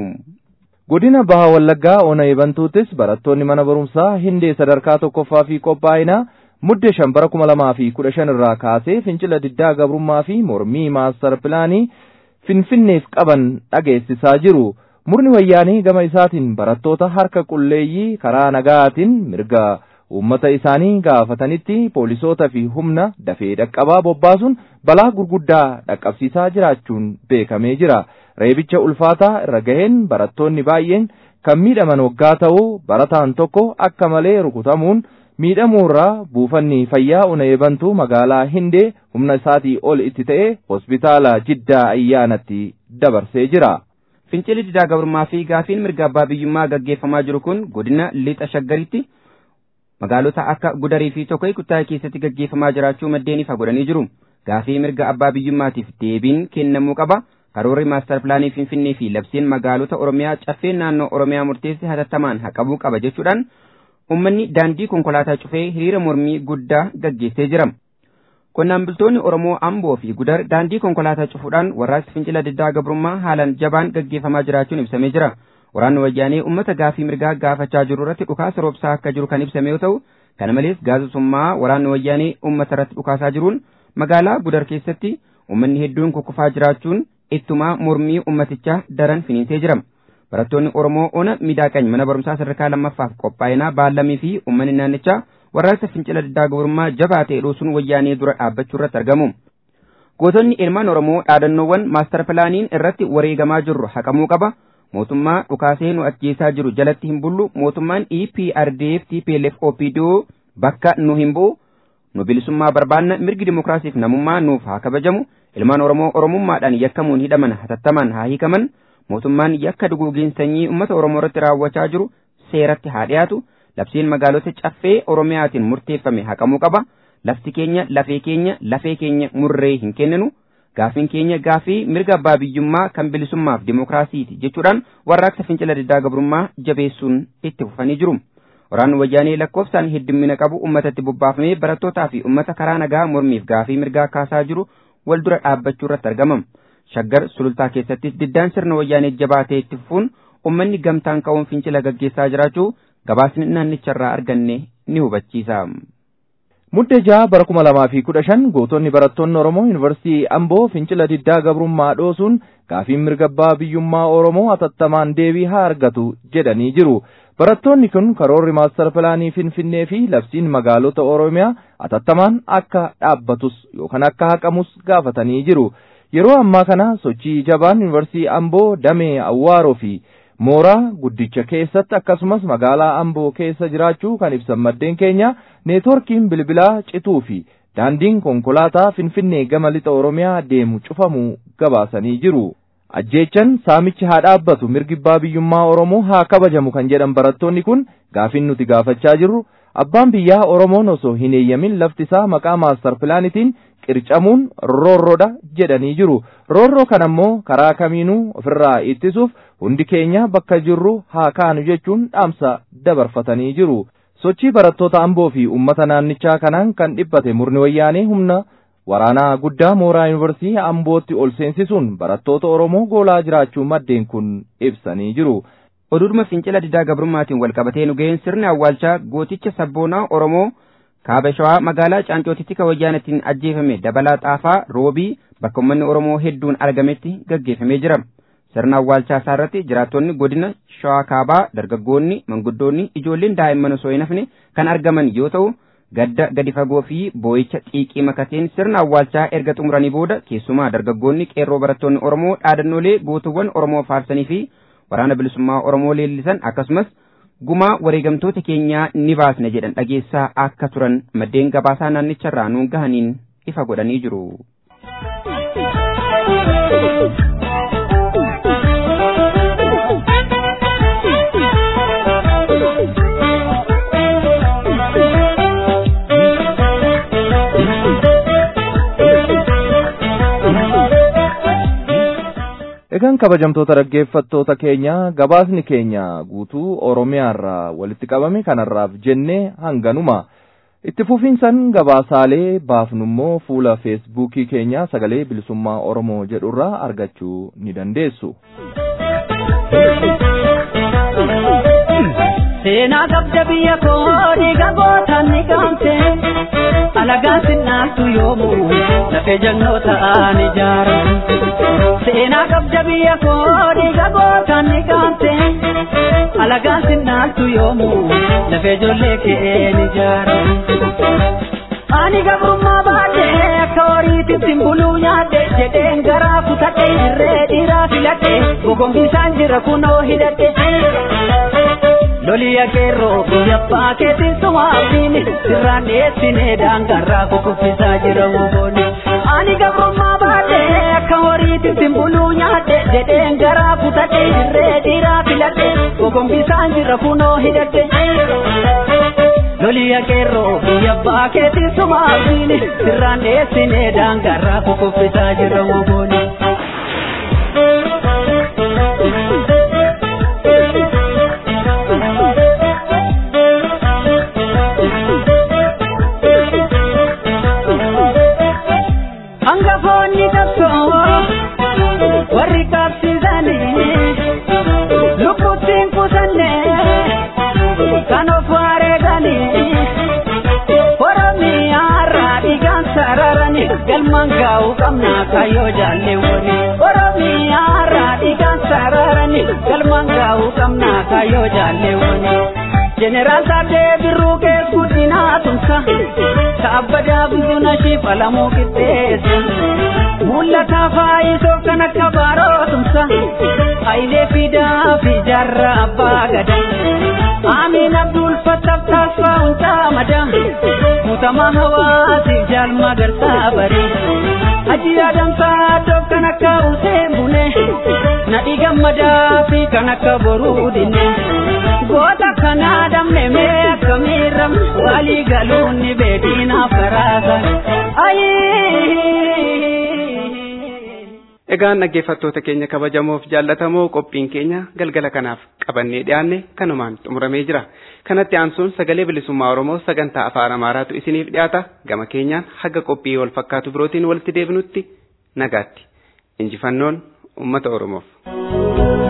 Godina Baha Wallaggaa Ona Ebantuuttis barattoonni mana barumsaa Hindee sadarkaa tokkoffaa fi qophaa'inaa muddee shan bara kuma lamaa fi kudha shan irraa kaasee fincila diddaa gabrummaa fi mormii maastar pilaanii finfinneef qaban dhageessisaa jiru. murni wayyaanii gama isaatiin barattoota harka qulleeyyii karaa nagaatiin mirga uummata isaanii gaafatanitti poolisoota fi humna dafee dhaqqabaa bobbaasuun balaa gurguddaa dhaqqabsiisaa jiraachuun beekamee jira reebicha ulfaataa irra gaheen barattoonni baay'een kan miidhaman waggaa ta'uu barataan tokko akka malee rukutamuun miidhamuurraa buufanni fayyaa una eebantu magaalaa hindee humna isaatii ol itti ta'e hospitaala jiddaa ayyaanatti dabarsee jira.
Fincilli didaa gabrummaa fi gaafiin mirga abbaa biyyummaa gaggeeffamaa jiru kun godina lixa shaggaritti magaalota akka gudarii fi tokko kutaa keessatti gaggeeffamaa jiraachuu maddeen ifa godhanii jiru. Gaafii mirga abbaa biyyummaatiif deebiin kennamuu qaba. Karoorri maastar pilaanii Finfinnee fi labsiin magaalota Oromiyaa caffeen naannoo Oromiyaa murteesse hatattamaan haqamuu qaba jechuudhaan uummanni daandii konkolaataa cufee hiriira mormii guddaa gaggeessee jira. Qonnaan bultoonni Oromoo Amboo fi Gudar daandii konkolaataa cufuudhaan warraaqsi fincila diddaa gabrummaa haalaan jabaan gaggeeffamaa jiraachuun ibsamee jira. Waraanni wayyaanee uummata gaafii mirgaa gaafachaa jiru irratti dhukaasa roobsaa akka jiru kan ibsame yoo ta'u, kana malees gaazexummaa waraanni wayyaanee uummata irratti dhukaasaa jiruun magaalaa Gudar keessatti uummanni hedduun kukkufaa jiraachuun ittumaa mormii uummatichaa daran finiinsee jira. Barattoonni Oromoo ona miidhaqany mana barumsaa sadarkaa lammaffaaf qophaa'inaa baalamii fi uummanni naannichaa warraaqsa fincila diddaa gabrummaa jabaa ta'e dhoosuun wayyaanee dura dhaabbachuu irratti argamu. Gootonni ilmaan Oromoo dhaadannoowwan maastar pilaaniin irratti wareegamaa jirru haqamuu qaba. Mootummaa dhukaasee nu ajjeesaa jiru jalatti hin bullu. Mootummaan EPRDF TPLF OPDO bakka nu hin bu'u. Nu bilisummaa barbaanna mirgi dimokiraasiif namummaa nuuf haa kabajamu. Ilmaan Oromoo Oromummaadhaan yakkamuun hidhaman hatattamaan haa hiikaman. Mootummaan yakka duguugiin sanyii uummata Oromoo irratti raawwachaa jiru seeratti haa dhiyaatu. Labsiin magaalota caffee Oromiyaatiin murteeffame haqamuu qaba. Lafti keenya lafee keenya lafee keenya murree hin kenninu. Gaafiin keenya gaafii mirga abbaa biyyummaa kan bilisummaaf dimokiraasiiti jechuudhaan warraaqsa fincila diddaa gabrummaa jabeessuun itti fufanii jiru. Waraanni wayyaanee lakkoofsaan heddummina qabu uummatatti bobbaafamee barattootaa fi uummata karaa nagaa mormiif gaafii mirgaa kaasaa jiru wal dura dhaabbachuu irratti argamam. Shaggar sulultaa keessattis diddaan sirna wayyaanee jabaatee itti fufuun uummanni gamtaan ka'uun fincila gaggeessaa jiraachuu gabaasni naannicharraa arganne ni hubachiisa.
Muddee jaha bara kuma lamaa fi kudha shan gootonni barattoonni Oromoo Yuunivarsiitii Amboo fincila diddaa gabrummaa dhoosuun gaafiin mirga abbaa biyyummaa Oromoo hatattamaan deebii haa argatu jedhanii jiru. Barattoonni kun karoorri maastar pilaanii Finfinnee fi labsiin magaalota Oromiyaa hatattamaan akka dhaabbatus yookaan akka haqamus gaafatanii jiru. Yeroo ammaa kana sochii jabaan Yuunivarsiitii Amboo damee Awwaaroo fi mooraa guddicha keessatti akkasumas magaalaa Amboo keessa jiraachuu kan ibsan maddeen keenya neetworkiin bilbilaa cituu fi daandiin konkolaataa Finfinnee gama lixa Oromiyaa deemu cufamuu gabaasanii jiru. Ajjeechan saamichi haa dhaabbatu mirgi abbaa biyyummaa Oromoo haa kabajamu kan jedhan barattoonni kun gaafin nuti gaafachaa jirru abbaan biyyaa Oromoon osoo hin eeyyamin lafti isaa maqaa maastar pilaanitiin qircamuun roorroodha jedhanii jiru. Roorroo kana ammoo karaa kamiinuu ofirraa ittisuuf hundi keenya bakka jirru haa kaanu jechuun dhaamsa dabarfatanii jiru. Sochii barattoota Amboo fi uummata naannichaa kanaan kan dhibbate murni wayyaanee humna waraanaa guddaa mooraa yuunivarsiitii Ambootti ol seensisuun barattoota Oromoo goolaa jiraachuu maddeen kun ibsanii jiru.
Oduudhuma fincila diddaa gabrummaatiin wal qabatee nu ga'een sirni awwaalchaa gooticha sabboonaa Oromoo kaaba shawaa magaalaa Caancootitti kan wayyaanattiin ajjeefame dabalaa xaafaa roobii bakka uummanni Oromoo hedduun argametti gaggeeffamee jira. Sirna awwaalchaa isaa irratti jiraattonni godina shawaa kaabaa dargaggoonni manguddoonni ijoolleen daa'imman osoo hin hafne kan argaman yoo ta'u gadda gadi fagoo fi boo'icha xiiqii makateen sirna awwaalchaa erga xumuranii booda keessumaa dargaggoonni qeerroo barattoonni Oromoo dhaadannoolee gootuwwan Oromoo faarsanii fi waraana bilisummaa Oromoo leellisan akkasumas gumaa wareegamtoota keenyaa ni baasna jedhan dhageessaa akka turan maddeen gabaasaa naannicharraa nuun gahaniin ifa godhanii jiru.
Egaan kabajamtoota dhaggeeffattoota keenya gabaasni keenya guutuu Oromiyaarraa walitti qabame kanarraaf jennee hanganuma. Itti fufiinsan gabaasaalee baafnummoo fuula feesbuukii keenya sagalee bilisummaa Oromoo jedhurraa argachuu ni dandeessu.
Seenaa qabda biyya koo dhiiga gootaan ni gaamte alagaan sinnaaltu yoomuu lafee jannoo ta'an ijaara seenaa qabja biyya koo dhiiga gootaan ni gaante alagaan sinnaaltu yoomuu lafee ijoollee keen ijaara ani gabrummaa baadhee akka horiititti buluu nyaadhe jedheen garaa kutadhe irree dhiiraa filadhe gogongisaan jira kunoo hidhadhe loliya qeerroo biyya paakeetiin sumaafini sirraan dhiyeessinee daangarraa kukuffisaa jira wobooni ani gabrummaa baadhee akka horiititti buluu nyaadhe jedheen garaa kutadhe irree dhiiraa filadhe gogongisaan jira kunoo hidhadhe loliya qeerroo biyya paakeetiin sumaafini sirraan dhiyeessinee daangarraa kukuffisaa jira wobooni. hangafoonni tokko warri qabsiisanii lubbuttiin kutanne kan of wareeganii oromiyaarraa dhiigaan sararanii galmaan gaa'uu qabna kayyoo jaalleewwani oromiyaarraa dhiigaan sararanii galmaan gaa'uu qabna kayyoo jaalleewwani jeneraal Taaddee Birruu kees guddinaa tumsa kaabbadaa buzuna shifalamuu qixxeessa mul'ata faayisoo kan akka baaroo tumsa hayilee fidaa fi jaarraa abbaa gada amiin abdul fattaaf taasifaa hundaa mada mutamaa hawaasiif jaalma garsaa barii Haji adamsaa doof kan akka useen bune nadhi gammadaa fi kan akka boruu dinne goota kana damne mee akkamiirram walii galuun ni beekinaaf karaasan
Egaan dhaggeeffattoota keenya kabajamoof jaallatamoo qophiin keenya galgala kanaaf qabannee dhiyaanne kanumaan xumuramee jira. Kanatti aansuun sagalee bilisummaa Oromoo sagantaa afaan Amaaraatu isiniif dhiyaata. Gama keenyaan haga qophii wal fakkaatu birootiin walitti deebinutti nagaatti. Injifannoon uummata Oromoof.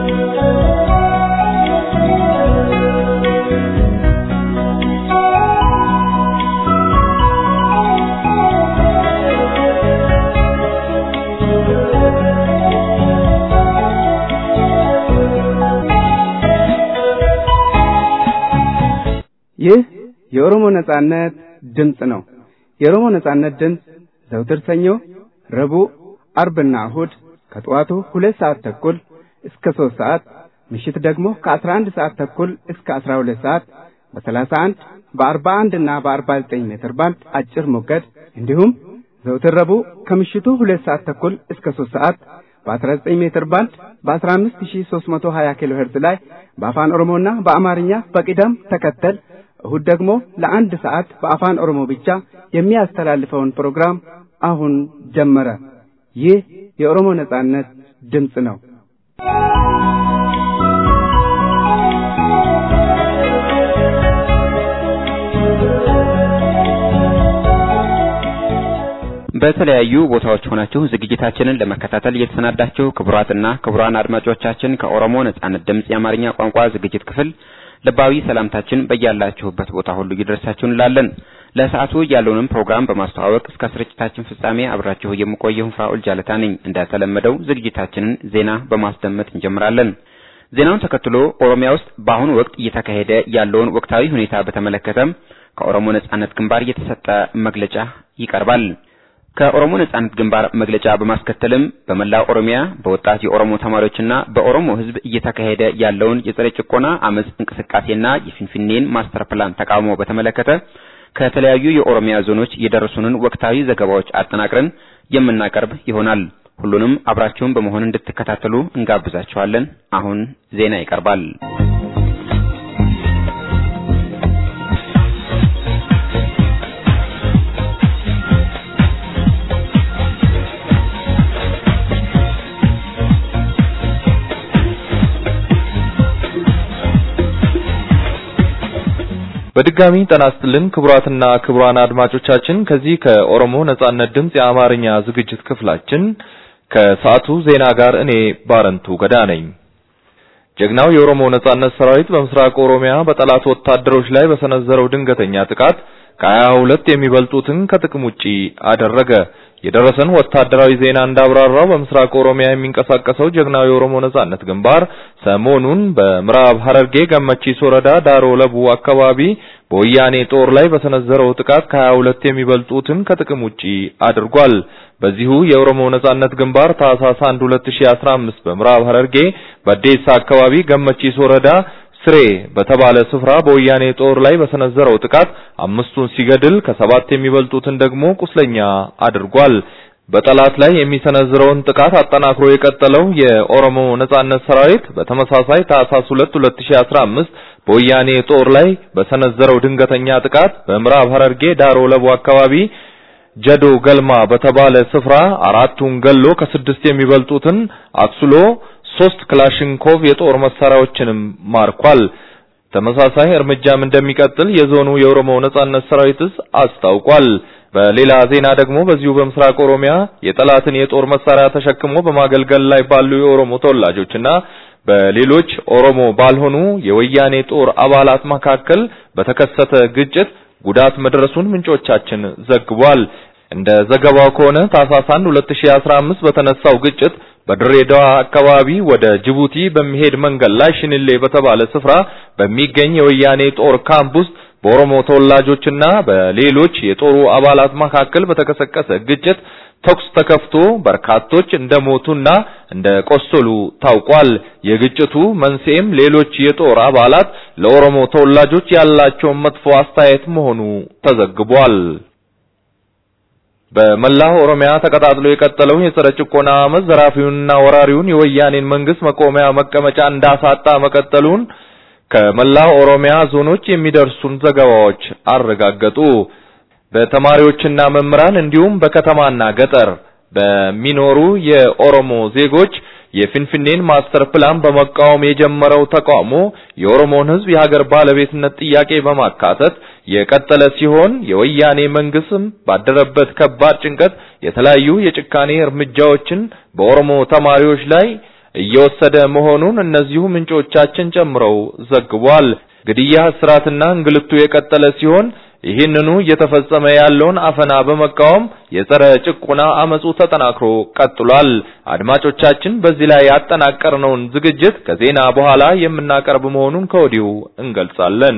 ይህ የኦሮሞ ነጻነት ድምፅ ነው። የኦሮሞ ነጻነት ድምፅ ዘውትር ሰኞ፣ ረቡዕ፣ አርብና እሁድ ከጠዋቱ ሁለት ሰዓት ተኩል እስከ ሦስት ሰዓት ምሽት ደግሞ ከአስራ አንድ ሰዓት ተኩል እስከ አስራ ሁለት ሰዓት በሰላሳ አንድ በአርባ አንድ እና በአርባ ዘጠኝ ሜትር ባንድ አጭር ሞገድ እንዲሁም ዘውትር ረቡዕ ከምሽቱ ሁለት ሰዓት ተኩል እስከ ሦስት ሰዓት በ19 ሜትር ባንድ በ15320 ኪሎ ሄርዝ ላይ በአፋን ኦሮሞና በአማርኛ በቅደም ተከተል እሁድ ደግሞ ለአንድ ሰዓት በአፋን ኦሮሞ ብቻ የሚያስተላልፈውን ፕሮግራም አሁን ጀመረ። ይህ የኦሮሞ ነጻነት ድምፅ ነው።
በተለያዩ ቦታዎች ሆናችሁ ዝግጅታችንን ለመከታተል እየተሰናዳችሁ ክቡራትና ክቡራን አድማጮቻችን ከኦሮሞ ነጻነት ድምፅ የአማርኛ ቋንቋ ዝግጅት ክፍል ልባዊ ሰላምታችን በያላችሁበት ቦታ ሁሉ ይድረሳችሁ እንላለን። ለሰዓቱ ያለውንም ፕሮግራም በማስተዋወቅ እስከ ስርጭታችን ፍጻሜ አብራችሁ የምቆየው ፍራኦል ጃለታ ነኝ። እንደተለመደው ዝግጅታችንን ዜና በማስደመጥ እንጀምራለን። ዜናውን ተከትሎ ኦሮሚያ ውስጥ በአሁኑ ወቅት እየተካሄደ ያለውን ወቅታዊ ሁኔታ በተመለከተም ከኦሮሞ ነጻነት ግንባር የተሰጠ መግለጫ ይቀርባል። ከኦሮሞ ነጻነት ግንባር መግለጫ በማስከተልም በመላው ኦሮሚያ በወጣት የኦሮሞ ተማሪዎችና በኦሮሞ ሕዝብ እየተካሄደ ያለውን የጸረ ጭቆና አመጽ እንቅስቃሴና የፊንፊኔን ማስተር ፕላን ተቃውሞ በተመለከተ ከተለያዩ የኦሮሚያ ዞኖች የደረሱንን ወቅታዊ ዘገባዎች አጠናቅረን የምናቀርብ ይሆናል። ሁሉንም አብራችሁን በመሆን እንድትከታተሉ እንጋብዛችኋለን። አሁን ዜና ይቀርባል።
በድጋሚ ጤና ይስጥልን ክቡራትና ክቡራን አድማጮቻችን ከዚህ ከኦሮሞ ነጻነት ድምፅ የአማርኛ ዝግጅት ክፍላችን ከሰዓቱ ዜና ጋር እኔ ባረንቱ ገዳ ነኝ። ጀግናው የኦሮሞ ነጻነት ሰራዊት በምስራቅ ኦሮሚያ በጠላት ወታደሮች ላይ በሰነዘረው ድንገተኛ ጥቃት ከሀያ ሁለት የሚበልጡትን ከጥቅም ውጪ አደረገ። የደረሰን ወታደራዊ ዜና እንዳብራራው በምስራቅ ኦሮሚያ የሚንቀሳቀሰው ጀግናው የኦሮሞ ነጻነት ግንባር ሰሞኑን በምዕራብ ሐረርጌ ገመቺስ ወረዳ ዳሮ ለቡ አካባቢ በወያኔ ጦር ላይ በሰነዘረው ጥቃት ከሀያ ሁለት የሚበልጡትን ከጥቅም ውጪ አድርጓል። በዚሁ የኦሮሞ ነጻነት ግንባር ታህሳስ 1 2015 በምዕራብ ሐረርጌ በዴሳ አካባቢ ገመቺስ ወረዳ ስሬ በተባለ ስፍራ በወያኔ ጦር ላይ በሰነዘረው ጥቃት አምስቱን ሲገድል ከሰባት የሚበልጡትን ደግሞ ቁስለኛ አድርጓል። በጠላት ላይ የሚሰነዝረውን ጥቃት አጠናክሮ የቀጠለው የኦሮሞ ነጻነት ሰራዊት በተመሳሳይ ታህሳስ 2 2015 በወያኔ ጦር ላይ በሰነዘረው ድንገተኛ ጥቃት በምዕራብ ሐረርጌ ዳሮ ለቡ አካባቢ ጀዶ ገልማ በተባለ ስፍራ አራቱን ገሎ ከስድስት የሚበልጡትን አቁስሎ ሶስት ክላሽንኮቭ የጦር መሳሪያዎችንም ማርኳል። ተመሳሳይ እርምጃም እንደሚቀጥል የዞኑ የኦሮሞ ነጻነት ሰራዊትስ አስታውቋል። በሌላ ዜና ደግሞ በዚሁ በምስራቅ ኦሮሚያ የጠላትን የጦር መሳሪያ ተሸክሞ በማገልገል ላይ ባሉ የኦሮሞ ተወላጆችና በሌሎች ኦሮሞ ባልሆኑ የወያኔ ጦር አባላት መካከል በተከሰተ ግጭት ጉዳት መድረሱን ምንጮቻችን ዘግቧል። እንደ ዘገባው ከሆነ ታህሳስ 1 2015 በተነሳው ግጭት በድሬዳዋ አካባቢ ወደ ጅቡቲ በሚሄድ መንገድ ላይ ሽንሌ በተባለ ስፍራ በሚገኝ የወያኔ ጦር ካምፕ ውስጥ በኦሮሞ ተወላጆችና በሌሎች የጦሩ አባላት መካከል በተቀሰቀሰ ግጭት ተኩስ ተከፍቶ በርካቶች እንደሞቱና እንደቆሰሉ ታውቋል። የግጭቱ መንስኤም ሌሎች የጦር አባላት ለኦሮሞ ተወላጆች ያላቸውን መጥፎ አስተያየት መሆኑ ተዘግቧል። በመላው ኦሮሚያ ተቀጣጥሎ የቀጠለው የጸረ ጭቆና አመፅ ዘራፊውንና ወራሪውን የወያኔን መንግስት መቆሚያ መቀመጫ እንዳሳጣ መቀጠሉን ከመላው ኦሮሚያ ዞኖች የሚደርሱን ዘገባዎች አረጋገጡ። በተማሪዎችና መምህራን እንዲሁም በከተማና ገጠር በሚኖሩ የኦሮሞ ዜጎች የፊንፊኔን ማስተር ፕላን በመቃወም የጀመረው ተቃውሞ የኦሮሞን ሕዝብ የሀገር ባለቤትነት ጥያቄ በማካተት የቀጠለ ሲሆን የወያኔ መንግስትም ባደረበት ከባድ ጭንቀት የተለያዩ የጭካኔ እርምጃዎችን በኦሮሞ ተማሪዎች ላይ እየወሰደ መሆኑን እነዚሁ ምንጮቻችን ጨምረው ዘግቧል። ግድያ፣ እስራትና እንግልቱ የቀጠለ ሲሆን ይህንኑ እየተፈጸመ ያለውን አፈና በመቃወም የጸረ ጭቆና አመጹ ተጠናክሮ ቀጥሏል። አድማጮቻችን፣ በዚህ ላይ ያጠናቀርነውን ዝግጅት ከዜና በኋላ የምናቀርብ መሆኑን ከወዲሁ እንገልጻለን።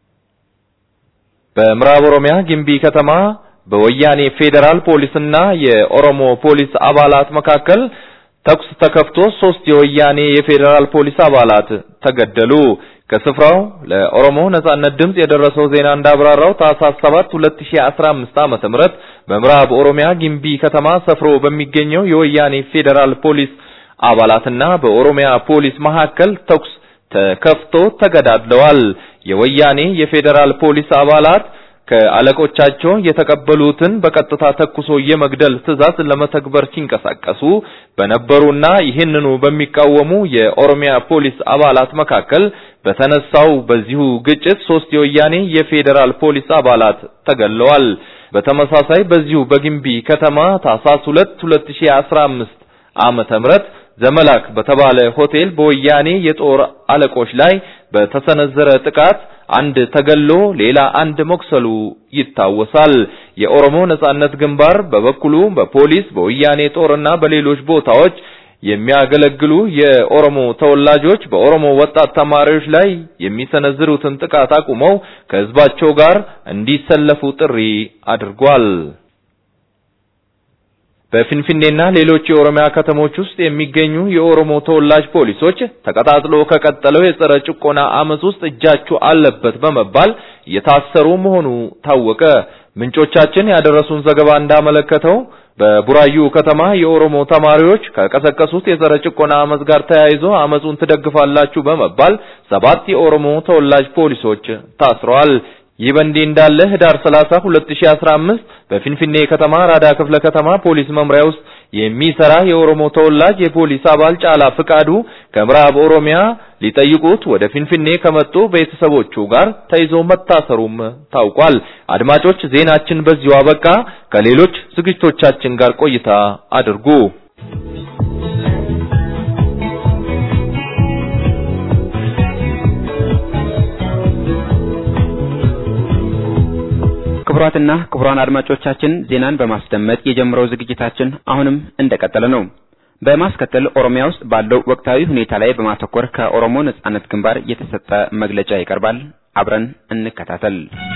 በምዕራብ ኦሮሚያ ግምቢ ከተማ በወያኔ ፌዴራል ፖሊስና የኦሮሞ ፖሊስ አባላት መካከል ተኩስ ተከፍቶ ሶስት የወያኔ የፌዴራል ፖሊስ አባላት ተገደሉ። ከስፍራው ለኦሮሞ ነጻነት ድምጽ የደረሰው ዜና እንዳብራራው ታህሳስ 7 2015 ዓመተ ምህረት በምዕራብ ኦሮሚያ ግምቢ ከተማ ሰፍሮ በሚገኘው የወያኔ ፌዴራል ፖሊስ አባላትና በኦሮሚያ ፖሊስ መካከል ተኩስ ተከፍቶ ተገዳድለዋል። የወያኔ የፌዴራል ፖሊስ አባላት ከአለቆቻቸው የተቀበሉትን በቀጥታ ተኩሶ የመግደል ትዕዛዝ ለመተግበር ሲንቀሳቀሱ በነበሩና ይህንኑ በሚቃወሙ የኦሮሚያ ፖሊስ አባላት መካከል በተነሳው በዚሁ ግጭት ሶስት የወያኔ የፌዴራል ፖሊስ አባላት ተገድለዋል። በተመሳሳይ በዚሁ በግምቢ ከተማ ታህሳስ 2 2015 ዓመተ ምህረት ዘመላክ በተባለ ሆቴል በወያኔ የጦር አለቆች ላይ በተሰነዘረ ጥቃት አንድ ተገሎ ሌላ አንድ መቁሰሉ ይታወሳል። የኦሮሞ ነጻነት ግንባር በበኩሉ በፖሊስ በወያኔ ጦርና በሌሎች ቦታዎች የሚያገለግሉ የኦሮሞ ተወላጆች በኦሮሞ ወጣት ተማሪዎች ላይ የሚሰነዝሩትን ጥቃት አቁመው ከህዝባቸው ጋር እንዲሰለፉ ጥሪ አድርጓል። በፊንፊኔና ሌሎች የኦሮሚያ ከተሞች ውስጥ የሚገኙ የኦሮሞ ተወላጅ ፖሊሶች ተቀጣጥሎ ከቀጠለው የጸረ ጭቆና አመጽ ውስጥ እጃችሁ አለበት በመባል እየታሰሩ መሆኑ ታወቀ። ምንጮቻችን ያደረሱን ዘገባ እንዳመለከተው በቡራዩ ከተማ የኦሮሞ ተማሪዎች ከቀሰቀሱት የጸረ ጭቆና አመጽ ጋር ተያይዞ አመጹን ትደግፋላችሁ በመባል ሰባት የኦሮሞ ተወላጅ ፖሊሶች ታስረዋል። ይህ በእንዲህ እንዳለ ህዳር 30 2015 በፊንፊኔ ከተማ ራዳ ክፍለ ከተማ ፖሊስ መምሪያ ውስጥ የሚሰራ የኦሮሞ ተወላጅ የፖሊስ አባል ጫላ ፍቃዱ ከምዕራብ ኦሮሚያ ሊጠይቁት ወደ ፊንፊኔ ከመጡ ቤተሰቦቹ ጋር ተይዞ መታሰሩም ታውቋል። አድማጮች፣ ዜናችን በዚሁ አበቃ። ከሌሎች ዝግጅቶቻችን ጋር ቆይታ አድርጉ።
ክቡራትና ክቡራን አድማጮቻችን ዜናን በማስደመጥ የጀመረው ዝግጅታችን አሁንም እንደቀጠለ ነው። በማስከተል ኦሮሚያ ውስጥ ባለው ወቅታዊ ሁኔታ ላይ በማተኮር ከኦሮሞ ነጻነት ግንባር የተሰጠ መግለጫ ይቀርባል። አብረን እንከታተል።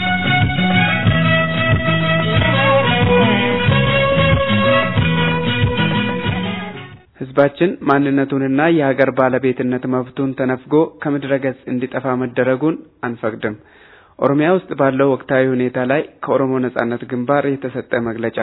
ህዝባችን ማንነቱንና የሀገር ባለቤትነት መብቱን ተነፍጎ ከምድረ ገጽ እንዲጠፋ መደረጉን አንፈቅድም። ኦሮሚያ ውስጥ ባለው ወቅታዊ ሁኔታ ላይ ከኦሮሞ ነጻነት ግንባር የተሰጠ መግለጫ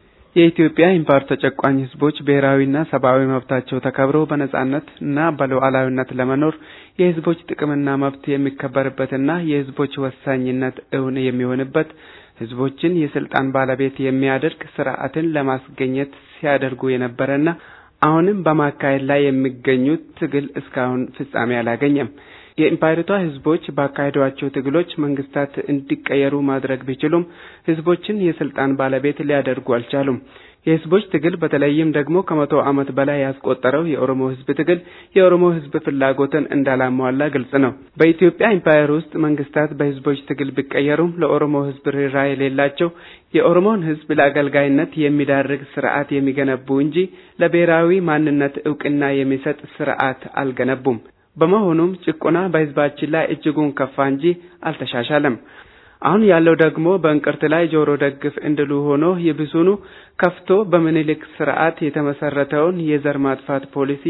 የኢትዮጵያ ኢምፓየር ተጨቋኝ ህዝቦች ብሔራዊና ሰብአዊ መብታቸው ተከብሮ በነጻነት እና በሉዓላዊነት ለመኖር የህዝቦች ጥቅምና መብት የሚከበርበትና የህዝቦች ወሳኝነት እውን የሚሆንበት ህዝቦችን የስልጣን ባለቤት የሚያደርግ ስርዓትን ለማስገኘት ሲያደርጉ የነበረና አሁንም በማካሄድ ላይ የሚገኙት ትግል እስካሁን ፍጻሜ አላገኘም። የኢምፓየሪቷ ህዝቦች ባካሄዷቸው ትግሎች መንግስታት እንዲቀየሩ ማድረግ ቢችሉም ህዝቦችን የስልጣን ባለቤት ሊያደርጉ አልቻሉም። የህዝቦች ትግል በተለይም ደግሞ ከመቶ ዓመት በላይ ያስቆጠረው የኦሮሞ ህዝብ ትግል የኦሮሞ ህዝብ ፍላጎትን እንዳላሟላ ግልጽ ነው። በኢትዮጵያ ኢምፓየር ውስጥ መንግስታት በህዝቦች ትግል ቢቀየሩም ለኦሮሞ ህዝብ ርኅራኄ የሌላቸው የኦሮሞን ህዝብ ለአገልጋይነት የሚዳርግ ስርዓት የሚገነቡ እንጂ ለብሔራዊ ማንነት እውቅና የሚሰጥ ስርዓት አልገነቡም። በመሆኑም ጭቆና በህዝባችን ላይ እጅጉን ከፋ እንጂ አልተሻሻለም። አሁን ያለው ደግሞ በእንቅርት ላይ ጆሮ ደግፍ እንድሉ ሆኖ ይብሱኑ ከፍቶ በምኒልክ ስርዓት የተመሰረተውን የዘር ማጥፋት ፖሊሲ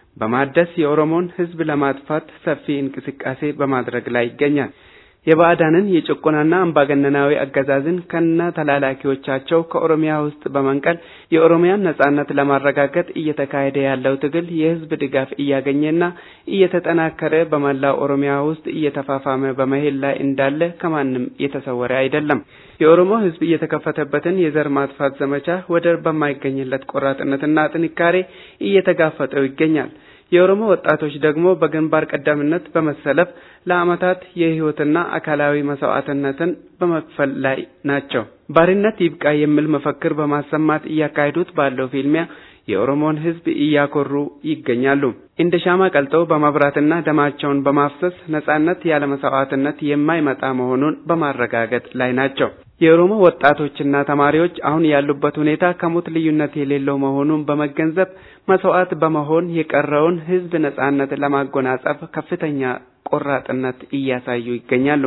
በማደስ የኦሮሞን ህዝብ ለማጥፋት ሰፊ እንቅስቃሴ በማድረግ ላይ ይገኛል። የባዕዳንን የጭቆናና አምባገነናዊ አገዛዝን ከነ ተላላኪዎቻቸው ከኦሮሚያ ውስጥ በመንቀል የኦሮሚያን ነጻነት ለማረጋገጥ እየተካሄደ ያለው ትግል የህዝብ ድጋፍ እያገኘና እየተጠናከረ በመላው ኦሮሚያ ውስጥ እየተፋፋመ በመሄድ ላይ እንዳለ ከማንም የተሰወረ አይደለም። የኦሮሞ ህዝብ እየተከፈተበትን የዘር ማጥፋት ዘመቻ ወደር በማይገኝለት ቆራጥነትና ጥንካሬ እየተጋፈጠው ይገኛል። የኦሮሞ ወጣቶች ደግሞ በግንባር ቀደምነት በመሰለፍ ለዓመታት የህይወትና አካላዊ መስዋዕትነትን በመክፈል ላይ ናቸው። ባርነት ይብቃ የሚል መፈክር በማሰማት እያካሄዱት ባለው ፊልሚያ የኦሮሞን ህዝብ እያኮሩ ይገኛሉ። እንደ ሻማ ቀልጠው በማብራትና ደማቸውን በማፍሰስ ነጻነት ያለ መስዋዕትነት የማይመጣ መሆኑን በማረጋገጥ ላይ ናቸው። የኦሮሞ ወጣቶችና ተማሪዎች አሁን ያሉበት ሁኔታ ከሞት ልዩነት የሌለው መሆኑን በመገንዘብ መስዋዕት በመሆን የቀረውን ህዝብ ነጻነት ለማጎናጸፍ ከፍተኛ ቆራጥነት እያሳዩ ይገኛሉ።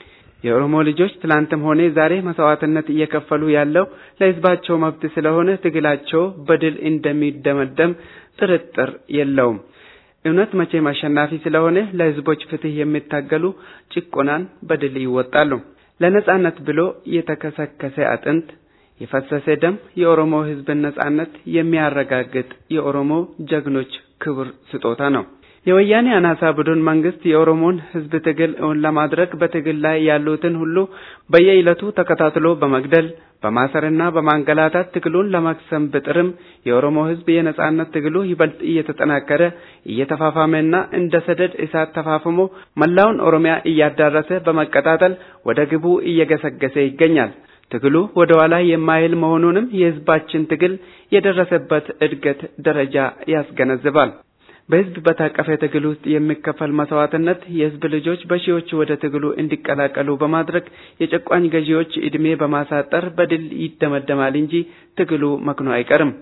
የኦሮሞ ልጆች ትላንትም ሆነ ዛሬ መስዋዕትነት እየከፈሉ ያለው ለህዝባቸው መብት ስለሆነ ትግላቸው በድል እንደሚደመደም ጥርጥር የለውም። እውነት መቼም አሸናፊ ስለሆነ ለህዝቦች ፍትህ የሚታገሉ ጭቆናን በድል ይወጣሉ። ለነጻነት ብሎ የተከሰከሰ አጥንት የፈሰሰ ደም የኦሮሞ ህዝብን ነጻነት የሚያረጋግጥ የኦሮሞ ጀግኖች ክቡር ስጦታ ነው። የወያኔ አናሳ ቡድን መንግስት የኦሮሞን ህዝብ ትግል እውን ለማድረግ በትግል ላይ ያሉትን ሁሉ በየዕለቱ ተከታትሎ በመግደል በማሰርና በማንገላታት ትግሉን ለማክሰም ብጥርም የኦሮሞ ህዝብ የነጻነት ትግሉ ይበልጥ እየተጠናከረ እየተፋፋመና እንደ ሰደድ እሳት ተፋፍሞ መላውን ኦሮሚያ እያዳረሰ በመቀጣጠል ወደ ግቡ እየገሰገሰ ይገኛል። ትግሉ ወደ ኋላ የማይል መሆኑንም የህዝባችን ትግል የደረሰበት እድገት ደረጃ ያስገነዝባል። በህዝብ በታቀፈ ትግል ውስጥ የሚከፈል መስዋዕትነት የህዝብ ልጆች በሺዎች ወደ ትግሉ እንዲቀላቀሉ በማድረግ የጨቋኝ ገዢዎች እድሜ በማሳጠር በድል ይደመደማል እንጂ ትግሉ መክኖ አይቀርም።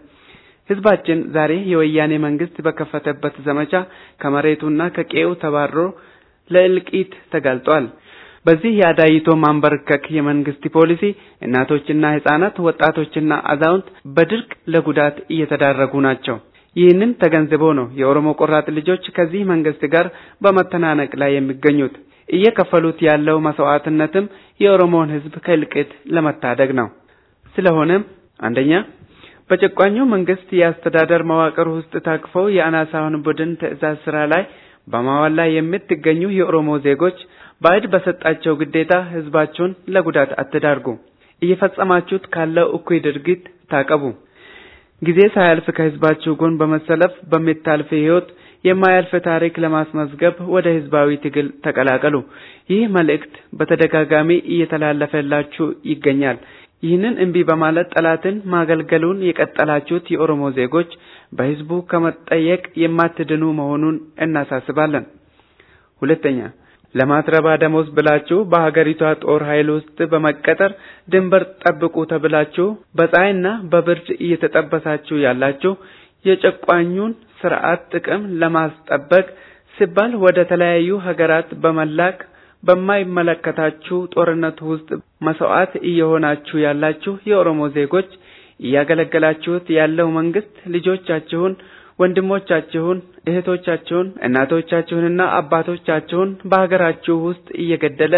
ህዝባችን ዛሬ የወያኔ መንግስት በከፈተበት ዘመቻ ከመሬቱና ከቄው ተባሮ ለእልቂት ተጋልጧል። በዚህ የአዳይቶ ማንበርከክ የመንግስት ፖሊሲ እናቶችና ህጻናት፣ ወጣቶችና አዛውንት በድርቅ ለጉዳት እየተዳረጉ ናቸው። ይህንን ተገንዝበው ነው የኦሮሞ ቆራጥ ልጆች ከዚህ መንግስት ጋር በመተናነቅ ላይ የሚገኙት። እየከፈሉት ያለው መስዋዕትነትም የኦሮሞን ህዝብ ከእልቂት ለመታደግ ነው። ስለሆነም አንደኛ በጨቋኙ መንግስት የአስተዳደር መዋቅር ውስጥ ታቅፈው የአናሳውን ቡድን ትዕዛዝ ስራ ላይ በማዋል ላይ የምትገኙ የኦሮሞ ዜጎች ባዕድ በሰጣቸው ግዴታ ህዝባችሁን ለጉዳት አትዳርጉ። እየፈጸማችሁት ካለው እኩይ ድርጊት ታቀቡ። ጊዜ ሳያልፍ ከህዝባችሁ ጎን በመሰለፍ በሚታልፍ ህይወት የማያልፍ ታሪክ ለማስመዝገብ ወደ ህዝባዊ ትግል ተቀላቀሉ። ይህ መልእክት በተደጋጋሚ እየተላለፈላችሁ ይገኛል። ይህንን እምቢ በማለት ጠላትን ማገልገሉን የቀጠላችሁት የኦሮሞ ዜጎች በህዝቡ ከመጠየቅ የማትድኑ መሆኑን እናሳስባለን። ሁለተኛ ለማትረባ ደሞዝ ብላችሁ በሀገሪቷ ጦር ኃይል ውስጥ በመቀጠር ድንበር ጠብቁ ተብላችሁ በፀሐይና በብርድ እየተጠበሳችሁ ያላችሁ የጨቋኙን ስርዓት ጥቅም ለማስጠበቅ ሲባል ወደ ተለያዩ ሀገራት በመላክ በማይመለከታችሁ ጦርነት ውስጥ መስዋዕት እየሆናችሁ ያላችሁ የኦሮሞ ዜጎች እያገለገላችሁት ያለው መንግስት ልጆቻችሁን፣ ወንድሞቻችሁን፣ እህቶቻችሁን፣ እናቶቻችሁንና አባቶቻችሁን በሀገራችሁ ውስጥ እየገደለ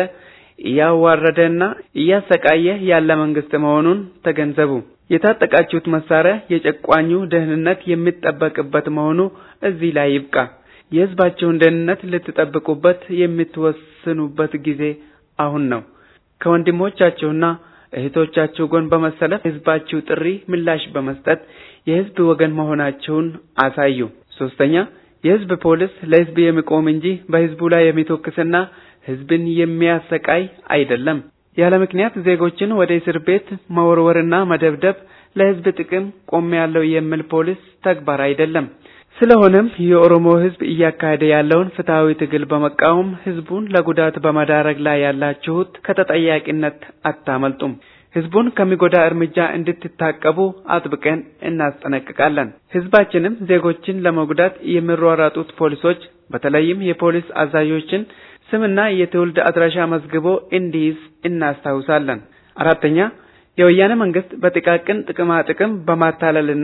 እያዋረደና እያሰቃየ ያለ መንግስት መሆኑን ተገንዘቡ። የታጠቃችሁት መሳሪያ የጨቋኙ ደህንነት የሚጠበቅበት መሆኑ እዚህ ላይ ይብቃ። የህዝባችሁን ደህንነት ልትጠብቁበት የምትወስኑበት ጊዜ አሁን ነው። ከወንድሞቻችሁና እህቶቻችሁ ጎን በመሰለፍ ህዝባችሁ ጥሪ ምላሽ በመስጠት የህዝብ ወገን መሆናችሁን አሳዩ። ሶስተኛ የህዝብ ፖሊስ ለህዝብ የሚቆም እንጂ በህዝቡ ላይ የሚተኩስና ህዝብን የሚያሰቃይ አይደለም። ያለ ምክንያት ዜጎችን ወደ እስር ቤት መወርወርና መደብደብ ለህዝብ ጥቅም ቆሜያለሁ የሚል ፖሊስ ተግባር አይደለም። ስለሆነም የኦሮሞ ህዝብ እያካሄደ ያለውን ፍትሐዊ ትግል በመቃወም ህዝቡን ለጉዳት በመዳረግ ላይ ያላችሁት ከተጠያቂነት አታመልጡም። ህዝቡን ከሚጎዳ እርምጃ እንድትታቀቡ አጥብቀን እናስጠነቅቃለን። ህዝባችንም ዜጎችን ለመጉዳት የሚሯሯጡት ፖሊሶች በተለይም የፖሊስ አዛዦችን ስምና የትውልድ አድራሻ መዝግቦ እንዲይዝ እናስታውሳለን። አራተኛ የወያኔ መንግስት በጥቃቅን ጥቅማ ጥቅም በማታለልና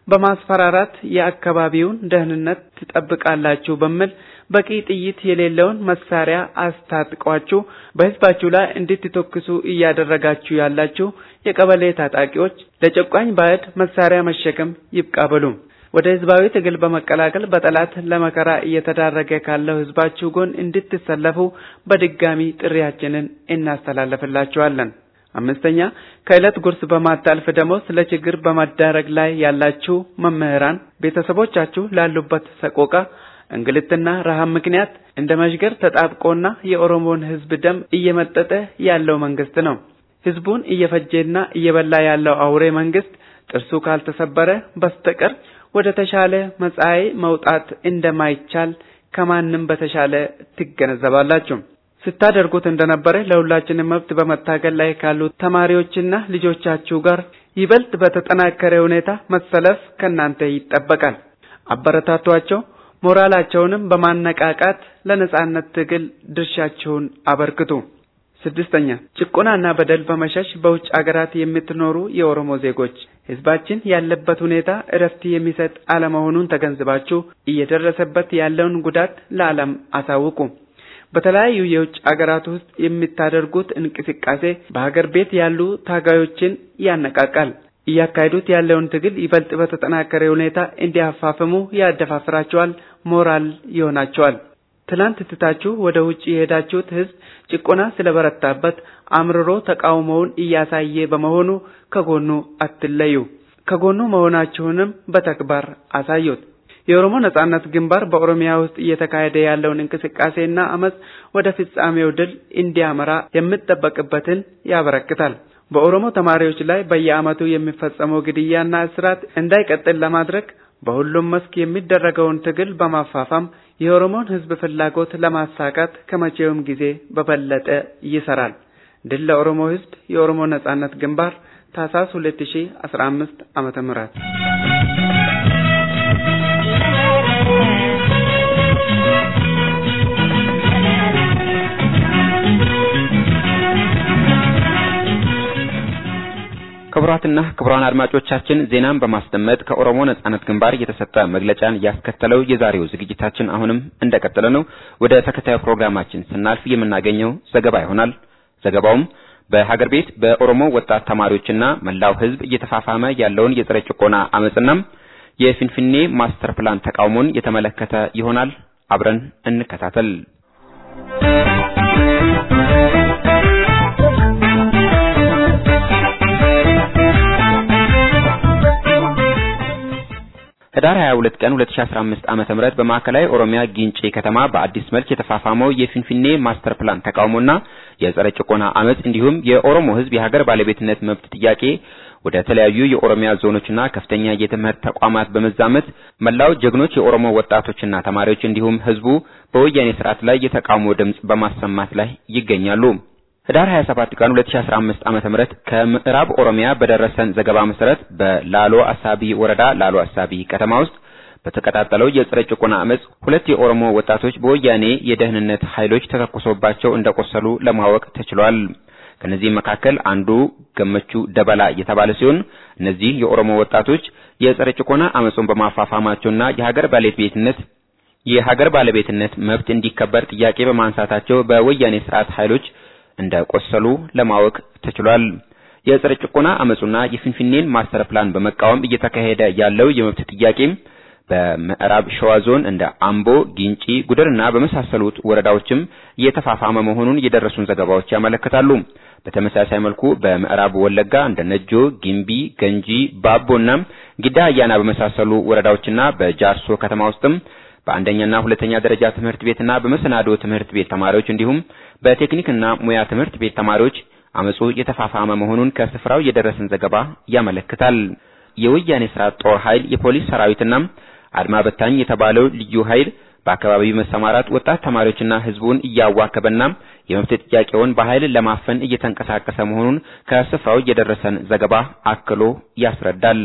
በማስፈራራት የአካባቢውን ደህንነት ትጠብቃላችሁ በሚል በቂ ጥይት የሌለውን መሳሪያ አስታጥቋችሁ በህዝባችሁ ላይ እንድትተኩሱ እያደረጋችሁ ያላችሁ የቀበሌ ታጣቂዎች ለጨቋኝ ባዕድ መሳሪያ መሸከም ይብቃ በሉ። ወደ ህዝባዊ ትግል በመቀላቀል በጠላት ለመከራ እየተዳረገ ካለው ህዝባችሁ ጎን እንድትሰለፉ በድጋሚ ጥሪያችንን እናስተላልፍላችኋለን። አምስተኛ ከዕለት ጉርስ በማታልፍ ደሞዝ ለችግር በመዳረግ ላይ ያላችሁ መምህራን ቤተሰቦቻችሁ ላሉበት ሰቆቃ እንግልትና ረሃብ ምክንያት እንደ መዥገር ተጣብቆና የኦሮሞን ህዝብ ደም እየመጠጠ ያለው መንግስት ነው። ህዝቡን እየፈጀና እየበላ ያለው አውሬ መንግስት ጥርሱ ካልተሰበረ በስተቀር ወደ ተሻለ መጻኢ መውጣት እንደማይቻል ከማንም በተሻለ ትገነዘባላችሁ። ስታደርጉት እንደነበረ ለሁላችንም መብት በመታገል ላይ ካሉት ተማሪዎችና ልጆቻችሁ ጋር ይበልጥ በተጠናከረ ሁኔታ መሰለፍ ከእናንተ ይጠበቃል። አበረታቷቸው። ሞራላቸውንም በማነቃቃት ለነጻነት ትግል ድርሻችሁን አበርክቱ። ስድስተኛ ጭቆናና በደል በመሸሽ በውጭ አገራት የምትኖሩ የኦሮሞ ዜጎች ህዝባችን ያለበት ሁኔታ እረፍት የሚሰጥ አለመሆኑን ተገንዝባችሁ እየደረሰበት ያለውን ጉዳት ለዓለም አሳውቁ። በተለያዩ የውጭ አገራት ውስጥ የምታደርጉት እንቅስቃሴ በሀገር ቤት ያሉ ታጋዮችን ያነቃቃል። እያካሄዱት ያለውን ትግል ይበልጥ በተጠናከረ ሁኔታ እንዲያፋፍሙ ያደፋፍራቸዋል፣ ሞራል ይሆናቸዋል። ትላንት ትታችሁ ወደ ውጭ የሄዳችሁት ህዝብ ጭቆና ስለበረታበት አምርሮ ተቃውሞውን እያሳየ በመሆኑ ከጎኑ አትለዩ። ከጎኑ መሆናችሁንም በተግባር አሳዩት። የኦሮሞ ነጻነት ግንባር በኦሮሚያ ውስጥ እየተካሄደ ያለውን እንቅስቃሴና አመጽ ወደ ፍጻሜው ድል እንዲያመራ የሚጠበቅበትን ያበረክታል። በኦሮሞ ተማሪዎች ላይ በየዓመቱ የሚፈጸመው ግድያና እስራት እንዳይቀጥል ለማድረግ በሁሉም መስክ የሚደረገውን ትግል በማፋፋም የኦሮሞን ህዝብ ፍላጎት ለማሳካት ከመቼውም ጊዜ በበለጠ ይሰራል። ድል ለኦሮሞ ህዝብ! የኦሮሞ ነጻነት ግንባር ታህሳስ 2015 ዓመተ ምህረት
ክቡራትና ክቡራን አድማጮቻችን ዜናን በማስደመጥ ከኦሮሞ ነጻነት ግንባር የተሰጠ መግለጫን ያስከተለው የዛሬው ዝግጅታችን አሁንም እንደቀጠለ ነው። ወደ ተከታዩ ፕሮግራማችን ስናልፍ የምናገኘው ዘገባ ይሆናል። ዘገባውም በሀገር ቤት በኦሮሞ ወጣት ተማሪዎችና መላው ህዝብ እየተፋፋመ ያለውን የጸረ ጭቆና አመጽና የፊንፊኔ ማስተር ፕላን ተቃውሞን የተመለከተ ይሆናል። አብረን እንከታተል። ህዳር 22 ቀን 2015 ዓመተ ምህረት በማዕከላዊ ኦሮሚያ ጊንጪ ከተማ በአዲስ መልክ የተፋፋመው የፊንፊኔ ማስተር ፕላን ተቃውሞና የጸረ ጭቆና አመጽ እንዲሁም የኦሮሞ ህዝብ የሀገር ባለቤትነት መብት ጥያቄ ወደ ተለያዩ የኦሮሚያ ዞኖችና ከፍተኛ የትምህርት ተቋማት በመዛመት መላው ጀግኖች የኦሮሞ ወጣቶችና ተማሪዎች እንዲሁም ህዝቡ በወያኔ ስርዓት ላይ የተቃውሞ ድምጽ በማሰማት ላይ ይገኛሉ። ህዳር 27 ቀን 2015 ዓመተ ምህረት ከምዕራብ ኦሮሚያ በደረሰን ዘገባ መሰረት በላሎ አሳቢ ወረዳ ላሎ አሳቢ ከተማ ውስጥ በተቀጣጠለው የጸረ ጭቆና አመጽ ሁለት የኦሮሞ ወጣቶች በወያኔ የደህንነት ኃይሎች ተተኩሶባቸው እንደቆሰሉ ለማወቅ ተችሏል። ከነዚህም መካከል አንዱ ገመቹ ደበላ የተባለ ሲሆን እነዚህ የኦሮሞ ወጣቶች የጸረ ጭቆና አመጹን በማፋፋማቸውና የሀገር ባለቤትነት የሀገር ባለቤትነት መብት እንዲከበር ጥያቄ በማንሳታቸው በወያኔ ስርዓት ኃይሎች እንደቆሰሉ ለማወቅ ተችሏል። የጸረ ጭቆና አመጹና የፊንፊኔን ማስተር ፕላን በመቃወም እየተካሄደ ያለው የመብት ጥያቄም በምዕራብ ሸዋ ዞን እንደ አምቦ፣ ጊንጪ፣ ጉደርና በመሳሰሉት ወረዳዎችም እየተፋፋመ መሆኑን የደረሱን ዘገባዎች ያመለክታሉ። በተመሳሳይ መልኩ በምዕራብ ወለጋ እንደ ነጆ፣ ጊምቢ፣ ገንጂ፣ ባቦና ጊዳ አያና በመሳሰሉ ወረዳዎችና በጃርሶ ከተማ ውስጥም በአንደኛና ሁለተኛ ደረጃ ትምህርት ቤትና በመሰናዶ ትምህርት ቤት ተማሪዎች እንዲሁም በቴክኒክና ሙያ ትምህርት ቤት ተማሪዎች አመጹ የተፋፋመ መሆኑን ከስፍራው የደረሰን ዘገባ ያመለክታል። የወያኔ ስርዓት ጦር ኃይል፣ የፖሊስ ሰራዊትና አድማ በታኝ የተባለው ልዩ ኃይል በአካባቢው መሰማራት ወጣት ተማሪዎችና ህዝቡን እያዋከበና የመብት ጥያቄውን በኃይል ለማፈን እየተንቀሳቀሰ መሆኑን ከስፍራው የደረሰን ዘገባ አክሎ ያስረዳል።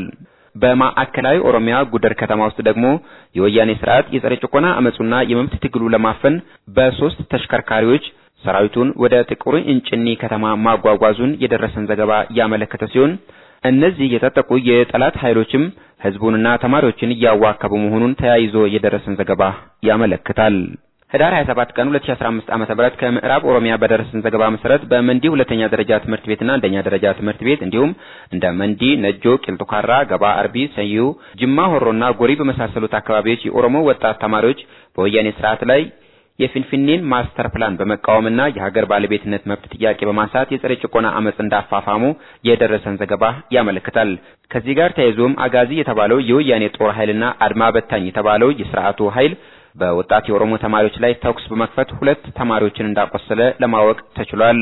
በማዕከላዊ ኦሮሚያ ጉደር ከተማ ውስጥ ደግሞ የወያኔ ስርዓት የጸረ ጭቆና አመጹና የመብት ትግሉ ለማፈን በሶስት ተሽከርካሪዎች ሰራዊቱን ወደ ጥቁር እንጭኒ ከተማ ማጓጓዙን የደረሰን ዘገባ ያመለከተ ሲሆን እነዚህ የታጠቁ የጠላት ኃይሎችም ህዝቡንና ተማሪዎችን እያዋከቡ መሆኑን ተያይዞ የደረሰን ዘገባ ያመለክታል። ህዳር 27 ቀን 2015 ዓ.ም ከምዕራብ ኦሮሚያ በደረሰን ዘገባ መሰረት በመንዲ ሁለተኛ ደረጃ ትምህርት ቤትና አንደኛ ደረጃ ትምህርት ቤት እንዲሁም እንደ መንዲ፣ ነጆ፣ ቂልጡካራ፣ ገባ አርቢ፣ ሰዩ፣ ጅማ ሆሮና ጎሪ በመሳሰሉት አካባቢዎች የኦሮሞ ወጣት ተማሪዎች በወያኔ ስርዓት ላይ የፊንፊኔን ማስተር ፕላን በመቃወምና የሀገር ባለቤትነት መብት ጥያቄ በማንሳት የጸረ ጭቆና አመጽ እንዳፋፋሙ የደረሰን ዘገባ ያመለክታል። ከዚህ ጋር ተያይዞም አጋዚ የተባለው የወያኔ ጦር ኃይልና አድማ በታኝ የተባለው የስርዓቱ ኃይል በወጣት የኦሮሞ ተማሪዎች ላይ ተኩስ በመክፈት ሁለት ተማሪዎችን እንዳቆሰለ ለማወቅ ተችሏል።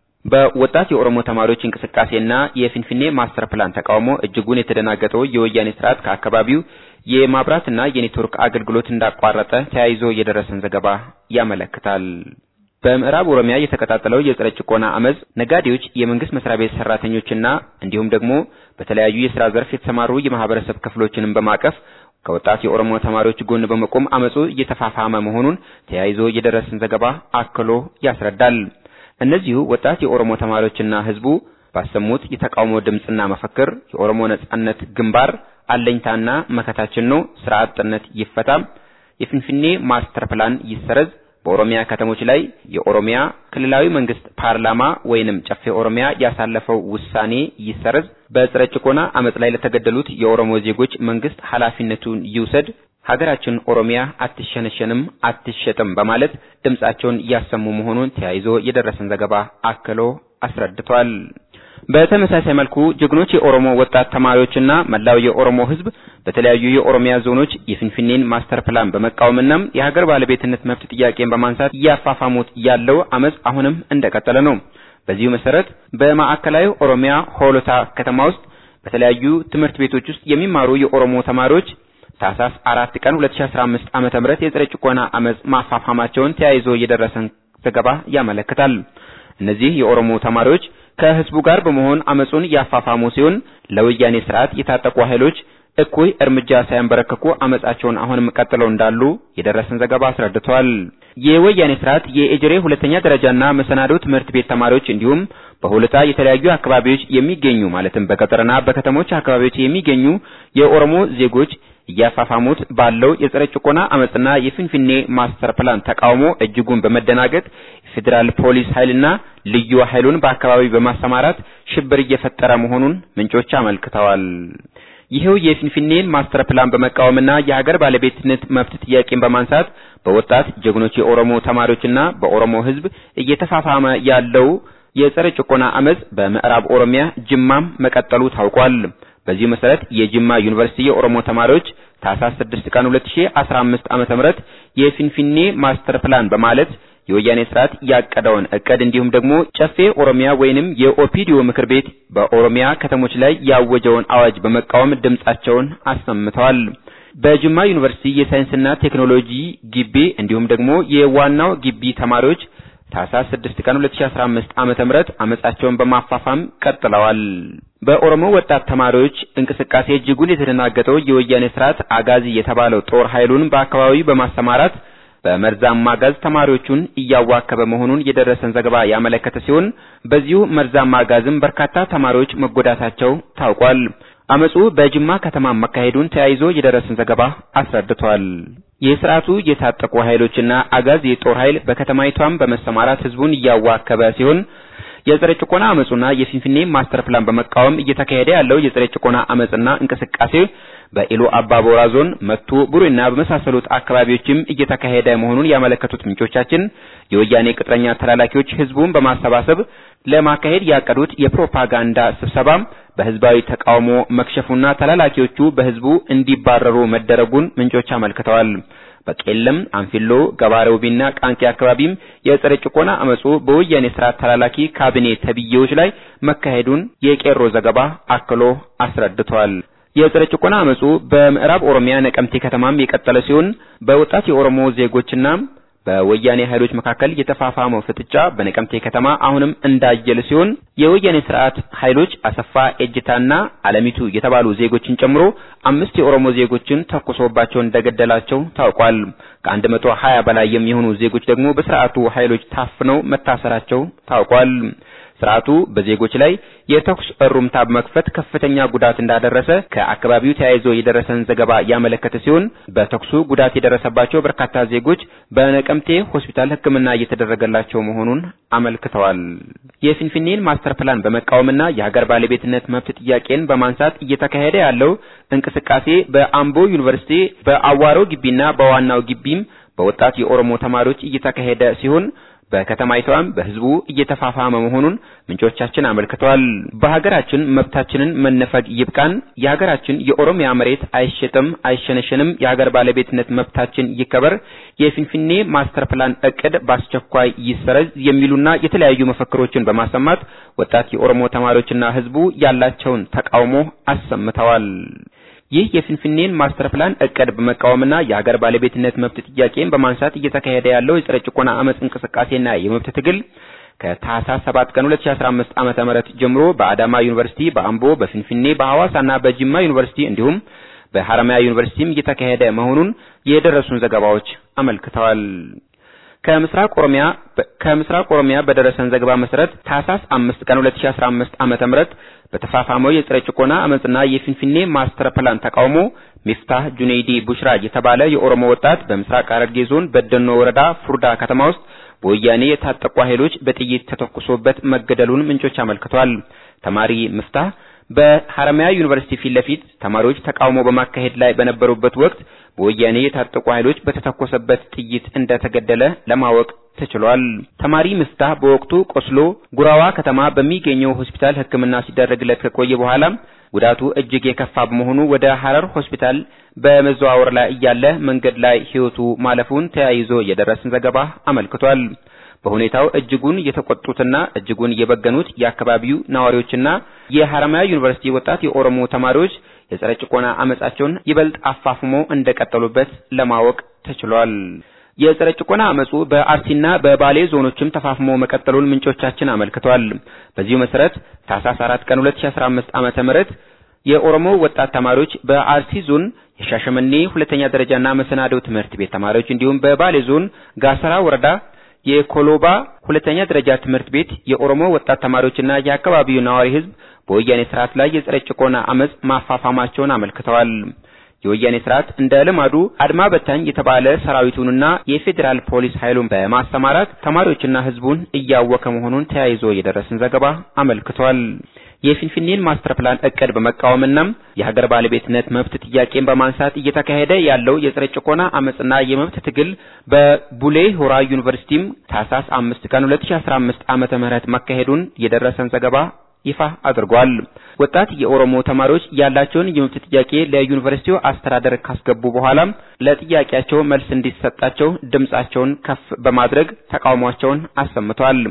በወጣት የኦሮሞ ተማሪዎች እንቅስቃሴና የፊንፊኔ ማስተር ፕላን ተቃውሞ እጅጉን የተደናገጠው የወያኔ ስርዓት ከአካባቢው የማብራትና የኔትወርክ አገልግሎት እንዳቋረጠ ተያይዞ የደረሰን ዘገባ ያመለክታል። በምዕራብ ኦሮሚያ የተቀጣጠለው የጸረ ጭቆና አመጽ ነጋዴዎች፣ የመንግስት መስሪያ ቤት ሰራተኞችና እንዲሁም ደግሞ በተለያዩ የስራ ዘርፍ የተሰማሩ የማህበረሰብ ክፍሎችንም በማቀፍ ከወጣት የኦሮሞ ተማሪዎች ጎን በመቆም አመጹ እየተፋፋመ መሆኑን ተያይዞ የደረሰን ዘገባ አክሎ ያስረዳል። እነዚሁ ወጣት የኦሮሞ ተማሪዎችና ህዝቡ ባሰሙት የተቃውሞ ድምጽና መፈክር የኦሮሞ ነጻነት ግንባር አለኝታና መከታችን ነው፣ ስራ አጥነት ይፈታ፣ የፊንፊኔ ማስተር ፕላን ይሰረዝ፣ በኦሮሚያ ከተሞች ላይ የኦሮሚያ ክልላዊ መንግስት ፓርላማ ወይንም ጨፌ ኦሮሚያ ያሳለፈው ውሳኔ ይሰረዝ፣ በጸረ ጭቆና አመጽ ላይ ለተገደሉት የኦሮሞ ዜጎች መንግስት ኃላፊነቱን ይውሰድ፣ ሀገራችን ኦሮሚያ አትሸነሸንም አትሸጥም በማለት ድምጻቸውን እያሰሙ መሆኑን ተያይዞ የደረሰን ዘገባ አክሎ አስረድቷል። በተመሳሳይ መልኩ ጀግኖች የኦሮሞ ወጣት ተማሪዎችና መላው የኦሮሞ ህዝብ በተለያዩ የኦሮሚያ ዞኖች የፊንፊኔን ማስተር ፕላን በመቃወምና የሀገር ባለቤትነት መብት ጥያቄን በማንሳት እያፋፋሙት ያለው አመጽ አሁንም እንደቀጠለ ነው። በዚሁ መሰረት በማዕከላዊ ኦሮሚያ ሆሎታ ከተማ ውስጥ በተለያዩ ትምህርት ቤቶች ውስጥ የሚማሩ የኦሮሞ ተማሪዎች ታህሳስ አራት ቀን 2015 ዓመተ ምህረት የጸረ ጭቆና አመጽ ማፋፋማቸውን ተያይዞ የደረሰን ዘገባ ያመለክታል። እነዚህ የኦሮሞ ተማሪዎች ከህዝቡ ጋር በመሆን አመጹን ያፋፋሙ ሲሆን ለወያኔ ስርዓት የታጠቁ ኃይሎች እኩይ እርምጃ ሳያንበረከኩ አመጻቸውን አሁንም ቀጥለው እንዳሉ የደረሰን ዘገባ አስረድቷል። የወያኔ ስርዓት የኤጅሬ ሁለተኛ ደረጃና መሰናዶ ትምህርት ቤት ተማሪዎች እንዲሁም በሁለታ የተለያዩ አካባቢዎች የሚገኙ ማለትም በገጠርና በከተሞች አካባቢዎች የሚገኙ የኦሮሞ ዜጎች እያፋፋሙት ባለው የጸረ ጭቆና አመጽና የፊንፊኔ ማስተር ፕላን ተቃውሞ እጅጉን በመደናገጥ የፌዴራል ፖሊስ ኃይልና ልዩ ኃይሉን በአካባቢው በማሰማራት ሽብር እየፈጠረ መሆኑን ምንጮች አመልክተዋል። ይኸው የፊንፊኔን ማስተር ፕላን በመቃወምና የሀገር ባለቤትነት መብት ጥያቄን በማንሳት በወጣት ጀግኖች የኦሮሞ ተማሪዎችና በኦሮሞ ሕዝብ እየተፋፋመ ያለው የጸረ ጭቆና አመጽ በምዕራብ ኦሮሚያ ጅማም መቀጠሉ ታውቋል። በዚሁ መሰረት የጅማ ዩኒቨርሲቲ የኦሮሞ ተማሪዎች ታህሳስ 6 ቀን 2015 ዓመተ ምህረት የፊንፊኔ ማስተር ፕላን በማለት የወያኔ ስርዓት ያቀደውን እቅድ እንዲሁም ደግሞ ጨፌ ኦሮሚያ ወይንም የኦፒዲዮ ምክር ቤት በኦሮሚያ ከተሞች ላይ ያወጀውን አዋጅ በመቃወም ድምጻቸውን አሰምተዋል። በጅማ ዩኒቨርሲቲ የሳይንስና ቴክኖሎጂ ግቢ እንዲሁም ደግሞ የዋናው ግቢ ተማሪዎች ታህሳስ 6 ቀን 2015 ዓመተ ምህረት አመጻቸውን በማፋፋም ቀጥለዋል። በኦሮሞ ወጣት ተማሪዎች እንቅስቃሴ እጅጉን የተደናገጠው የወያኔ ስርዓት አጋዚ የተባለው ጦር ኃይሉን በአካባቢው በማሰማራት በመርዛማ ጋዝ ተማሪዎቹን እያዋከበ መሆኑን የደረሰን ዘገባ ያመለከተ ሲሆን በዚሁ መርዛማ ጋዝም በርካታ ተማሪዎች መጎዳታቸው ታውቋል። አመጹ በጅማ ከተማ መካሄዱን ተያይዞ የደረሰን ዘገባ አስረድቷል። የስርዓቱ የታጠቁ ኃይሎችና አጋዚ የጦር ኃይል በከተማይቷም በመሰማራት ህዝቡን እያዋከበ ሲሆን የጸረ ጭቆና አመጹና የፊንፊኔ ማስተር ፕላን በመቃወም እየተካሄደ ያለው የጸረ ጭቆና አመጽና እንቅስቃሴ በኢሉ አባቦራ ዞን መቱ ቡሬና በመሳሰሉት አካባቢዎችም እየተካሄደ መሆኑን ያመለከቱት ምንጮቻችን የወያኔ ቅጥረኛ ተላላኪዎች ህዝቡን በማሰባሰብ ለማካሄድ ያቀዱት የፕሮፓጋንዳ ስብሰባ በህዝባዊ ተቃውሞ መክሸፉና ተላላኪዎቹ በህዝቡ እንዲባረሩ መደረጉን ምንጮች አመልክተዋል። በቄለም፣ አንፊሎ፣ ገባሬውቢና ቃንቄ አካባቢም የጸረ ጭቆና አመጹ በወያኔ ስርዓት ተላላኪ ካቢኔ ተብዬዎች ላይ መካሄዱን የቄሮ ዘገባ አክሎ አስረድቷል። የጸረ ጭቆና አመጹ በምዕራብ ኦሮሚያ ነቀምቴ ከተማም የቀጠለ ሲሆን በወጣት የኦሮሞ ዜጎችና በወያኔ ኃይሎች መካከል የተፋፋመው ፍጥጫ በነቀምቴ ከተማ አሁንም እንዳየለ ሲሆን የወያኔ ስርዓት ኃይሎች አሰፋ ኤጅታና አለሚቱ የተባሉ ዜጎችን ጨምሮ አምስት የኦሮሞ ዜጎችን ተኩሶባቸው እንደገደላቸው ታውቋል። ከአንድ መቶ ሀያ በላይ የሚሆኑ ዜጎች ደግሞ በስርዓቱ ኃይሎች ታፍነው መታሰራቸው ታውቋል። ስርዓቱ በዜጎች ላይ የተኩስ እሩምታ በመክፈት ከፍተኛ ጉዳት እንዳደረሰ ከአካባቢው ተያይዞ የደረሰን ዘገባ ያመለከተ ሲሆን በተኩሱ ጉዳት የደረሰባቸው በርካታ ዜጎች በነቀምቴ ሆስፒታል ሕክምና እየተደረገላቸው መሆኑን አመልክተዋል። የፊንፊኔን ማስተር ፕላን በመቃወምና የሀገር ባለቤትነት መብት ጥያቄን በማንሳት እየተካሄደ ያለው እንቅስቃሴ በአምቦ ዩኒቨርሲቲ በአዋሮ ግቢና በዋናው ግቢም በወጣት የኦሮሞ ተማሪዎች እየተካሄደ ሲሆን በከተማይቷም በህዝቡ እየተፋፋመ መሆኑን ምንጮቻችን አመልክተዋል። በሀገራችን መብታችንን መነፈግ ይብቃን፣ የሀገራችን የኦሮሚያ መሬት አይሸጥም፣ አይሸነሸንም፣ የሀገር ባለቤትነት መብታችን ይከበር፣ የፊንፊኔ ማስተር ፕላን እቅድ በአስቸኳይ ይሰረዝ የሚሉና የተለያዩ መፈክሮችን በማሰማት ወጣት የኦሮሞ ተማሪዎችና ህዝቡ ያላቸውን ተቃውሞ አሰምተዋል። ይህ የፊንፊኔን ማስተር ፕላን እቅድ በመቃወምና የሀገር ባለቤትነት መብት ጥያቄን በማንሳት እየተካሄደ ያለው የጸረ ጭቆና አመጽ እንቅስቃሴና የመብት ትግል ከታህሳስ 7 ቀን 2015 ዓመተ ምህረት ጀምሮ በአዳማ ዩኒቨርሲቲ፣ በአምቦ፣ በፊንፊኔ፣ በሐዋሳና በጅማ ዩኒቨርሲቲ እንዲሁም በሐረማያ ዩኒቨርሲቲም እየተካሄደ መሆኑን የደረሱን ዘገባዎች አመልክተዋል። ከምስራቅ ኦሮሚያ ከምስራቅ ኦሮሚያ በደረሰን ዘገባ መሰረት ታህሳስ 5 ቀን 2015 ዓመተ ምህረት በተፋፋመው የጸረ ጭቆና አመጽና የፊንፊኔ ማስተር ፕላን ተቃውሞ ሚፍታህ ጁኔይዲ ቡሽራ የተባለ የኦሮሞ ወጣት በምስራቅ ሐረርጌ ዞን በደኖ ወረዳ ፉርዳ ከተማ ውስጥ በወያኔ የታጠቁ ኃይሎች በጥይት ተተኩሶበት መገደሉን ምንጮች አመልክተዋል። ተማሪ ሚፍታህ በሐረማያ ዩኒቨርሲቲ ፊት ለፊት ተማሪዎች ተቃውሞ በማካሄድ ላይ በነበሩበት ወቅት በወያኔ የታጠቁ ኃይሎች በተተኮሰበት ጥይት እንደተገደለ ለማወቅ ተችሏል። ተማሪ ሚፍታህ በወቅቱ ቆስሎ ጉራዋ ከተማ በሚገኘው ሆስፒታል ሕክምና ሲደረግለት ከቆየ በኋላ ጉዳቱ እጅግ የከፋ በመሆኑ ወደ ሐረር ሆስፒታል በመዘዋወር ላይ እያለ መንገድ ላይ ሕይወቱ ማለፉን ተያይዞ የደረሰን ዘገባ አመልክቷል። በሁኔታው እጅጉን የተቆጡትና እጅጉን የበገኑት የአካባቢው ነዋሪዎችና የሐረማያ ዩኒቨርሲቲ ወጣት የኦሮሞ ተማሪዎች የጸረ ጭቆና አመጻቸውን ይበልጥ አፋፍሞ እንደቀጠሉበት ለማወቅ ተችሏል። የጸረ ጭቆና አመጹ በአርሲና በባሌ ዞኖችም ተፋፍሞ መቀጠሉን ምንጮቻችን አመልክተዋል። በዚሁ መሰረት ታህሳስ 4 ቀን 2015 ዓመተ ምህረት የኦሮሞ ወጣት ተማሪዎች በአርሲ ዞን የሻሸመኔ ሁለተኛ ደረጃና መሰናዶ ትምህርት ቤት ተማሪዎች እንዲሁም በባሌ ዞን ጋሰራ ወረዳ የኮሎባ ሁለተኛ ደረጃ ትምህርት ቤት የኦሮሞ ወጣት ተማሪዎችና የአካባቢው ነዋሪ ህዝብ በወያኔ ስርዓት ላይ የጸረ ጭቆና አመጽ ማፋፋማቸውን አመልክተዋል። የወያኔ ስርዓት እንደ ልማዱ አድማ በታኝ የተባለ ሰራዊቱንና የፌዴራል ፖሊስ ኃይሉን በማሰማራት ተማሪዎችና ህዝቡን እያወከ መሆኑን ተያይዞ የደረሰን ዘገባ አመልክቷል። የፊንፊኔን ማስተር ፕላን እቅድ በመቃወምና የሀገር ባለቤትነት መብት ጥያቄን በማንሳት እየተካሄደ ያለው የጸረ ጭቆና አመጽና የመብት ትግል በቡሌ ሆራ ዩኒቨርሲቲም ታህሳስ 5 ቀን 2015 ዓመተ ምህረት መካሄዱን የደረሰን ዘገባ ይፋ አድርጓል። ወጣት የኦሮሞ ተማሪዎች ያላቸውን የመብት ጥያቄ ለዩኒቨርሲቲው አስተዳደር ካስገቡ በኋላ ለጥያቄያቸው መልስ እንዲሰጣቸው ድምጻቸውን ከፍ በማድረግ ተቃውሟቸውን አሰምተዋል።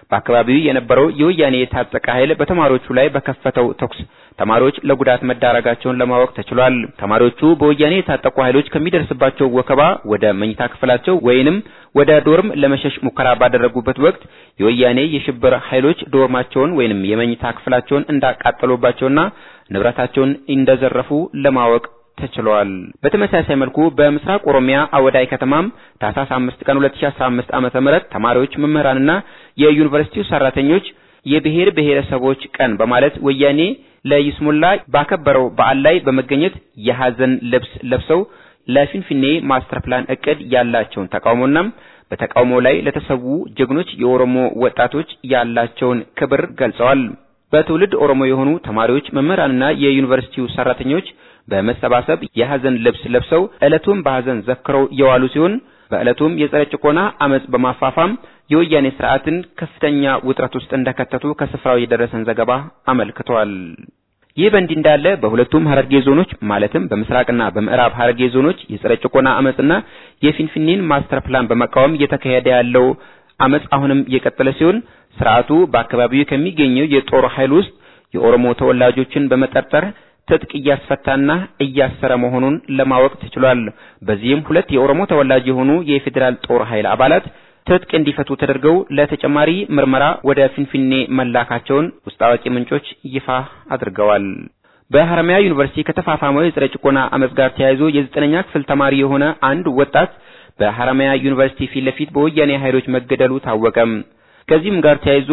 በአካባቢው የነበረው የወያኔ የታጠቀ ኃይል በተማሪዎቹ ላይ በከፈተው ተኩስ ተማሪዎች ለጉዳት መዳረጋቸውን ለማወቅ ተችሏል። ተማሪዎቹ በወያኔ የታጠቁ ኃይሎች ከሚደርስባቸው ወከባ ወደ መኝታ ክፍላቸው ወይንም ወደ ዶርም ለመሸሽ ሙከራ ባደረጉበት ወቅት የወያኔ የሽብር ኃይሎች ዶርማቸውን ወይንም የመኝታ ክፍላቸውን እንዳቃጠሉባቸውና ንብረታቸውን እንደዘረፉ ለማወቅ ተችሏል። በተመሳሳይ መልኩ በምስራቅ ኦሮሚያ አወዳይ ከተማም ታህሳስ 5 ቀን 2015 ዓመተ ምህረት ተማሪዎች፣ መምህራንና የዩኒቨርሲቲው ሰራተኞች የብሔር ብሔረሰቦች ቀን በማለት ወያኔ ለይስሙላ ባከበረው በዓል ላይ በመገኘት የሐዘን ልብስ ለብሰው ለፊንፊኔ ማስተር ፕላን እቅድ ያላቸውን ተቃውሞና በተቃውሞ ላይ ለተሰዉ ጀግኖች የኦሮሞ ወጣቶች ያላቸውን ክብር ገልጸዋል። በትውልድ ኦሮሞ የሆኑ ተማሪዎች፣ መምህራንና የዩኒቨርሲቲው ሰራተኞች በመሰባሰብ የሐዘን ልብስ ለብሰው ዕለቱን በሐዘን ዘክረው የዋሉ ሲሆን በዕለቱም የጸረ ጭቆና አመጽ በማፋፋም የወያኔ ስርዓትን ከፍተኛ ውጥረት ውስጥ እንደከተቱ ከስፍራው የደረሰን ዘገባ አመልክቷል። ይህ በእንዲህ እንዳለ በሁለቱም ሐረርጌ ዞኖች ማለትም በምስራቅና በምዕራብ ሐረርጌ ዞኖች የጸረ ጭቆና አመጽና የፊንፊኔን ማስተር ፕላን በመቃወም እየተካሄደ ያለው አመጽ አሁንም እየቀጠለ ሲሆን ስርዓቱ በአካባቢው ከሚገኘው የጦር ኃይል ውስጥ የኦሮሞ ተወላጆችን በመጠርጠር ትጥቅ እያስፈታና እያሰረ መሆኑን ለማወቅ ተችሏል። በዚህም ሁለት የኦሮሞ ተወላጅ የሆኑ የፌዴራል ጦር ኃይል አባላት ትጥቅ እንዲፈቱ ተደርገው ለተጨማሪ ምርመራ ወደ ፊንፊኔ መላካቸውን ውስጥ አዋቂ ምንጮች ይፋ አድርገዋል። በሐረማያ ዩኒቨርሲቲ ከተፋፋመው የጸረ ጭቆና አመጽ ጋር ተያይዞ የዘጠነኛ ክፍል ተማሪ የሆነ አንድ ወጣት በሐረማያ ዩኒቨርሲቲ ፊት ለፊት በወያኔ ኃይሎች መገደሉ ታወቀም። ከዚህም ጋር ተያይዞ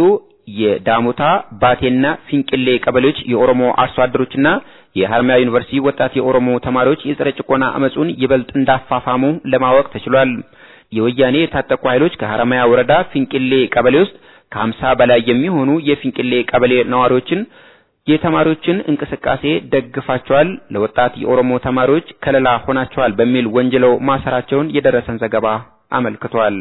የዳሞታ ባቴና ፊንቅሌ ቀበሌዎች የኦሮሞ አርሶ አደሮችና የሐረማያ ዩኒቨርሲቲ ወጣት የኦሮሞ ተማሪዎች የጸረ ጭቆና አመጹን ይበልጥ እንዳፋፋሙ ለማወቅ ተችሏል። የወያኔ የታጠቁ ኃይሎች ከሐረማያ ወረዳ ፊንቅሌ ቀበሌ ውስጥ ከሀምሳ በላይ የሚሆኑ የፊንቅሌ ቀበሌ ነዋሪዎችን የተማሪዎችን እንቅስቃሴ ደግፋቸዋል፣ ለወጣት የኦሮሞ ተማሪዎች ከለላ ሆናቸዋል በሚል ወንጅለው ማሰራቸውን የደረሰን ዘገባ አመልክቷል።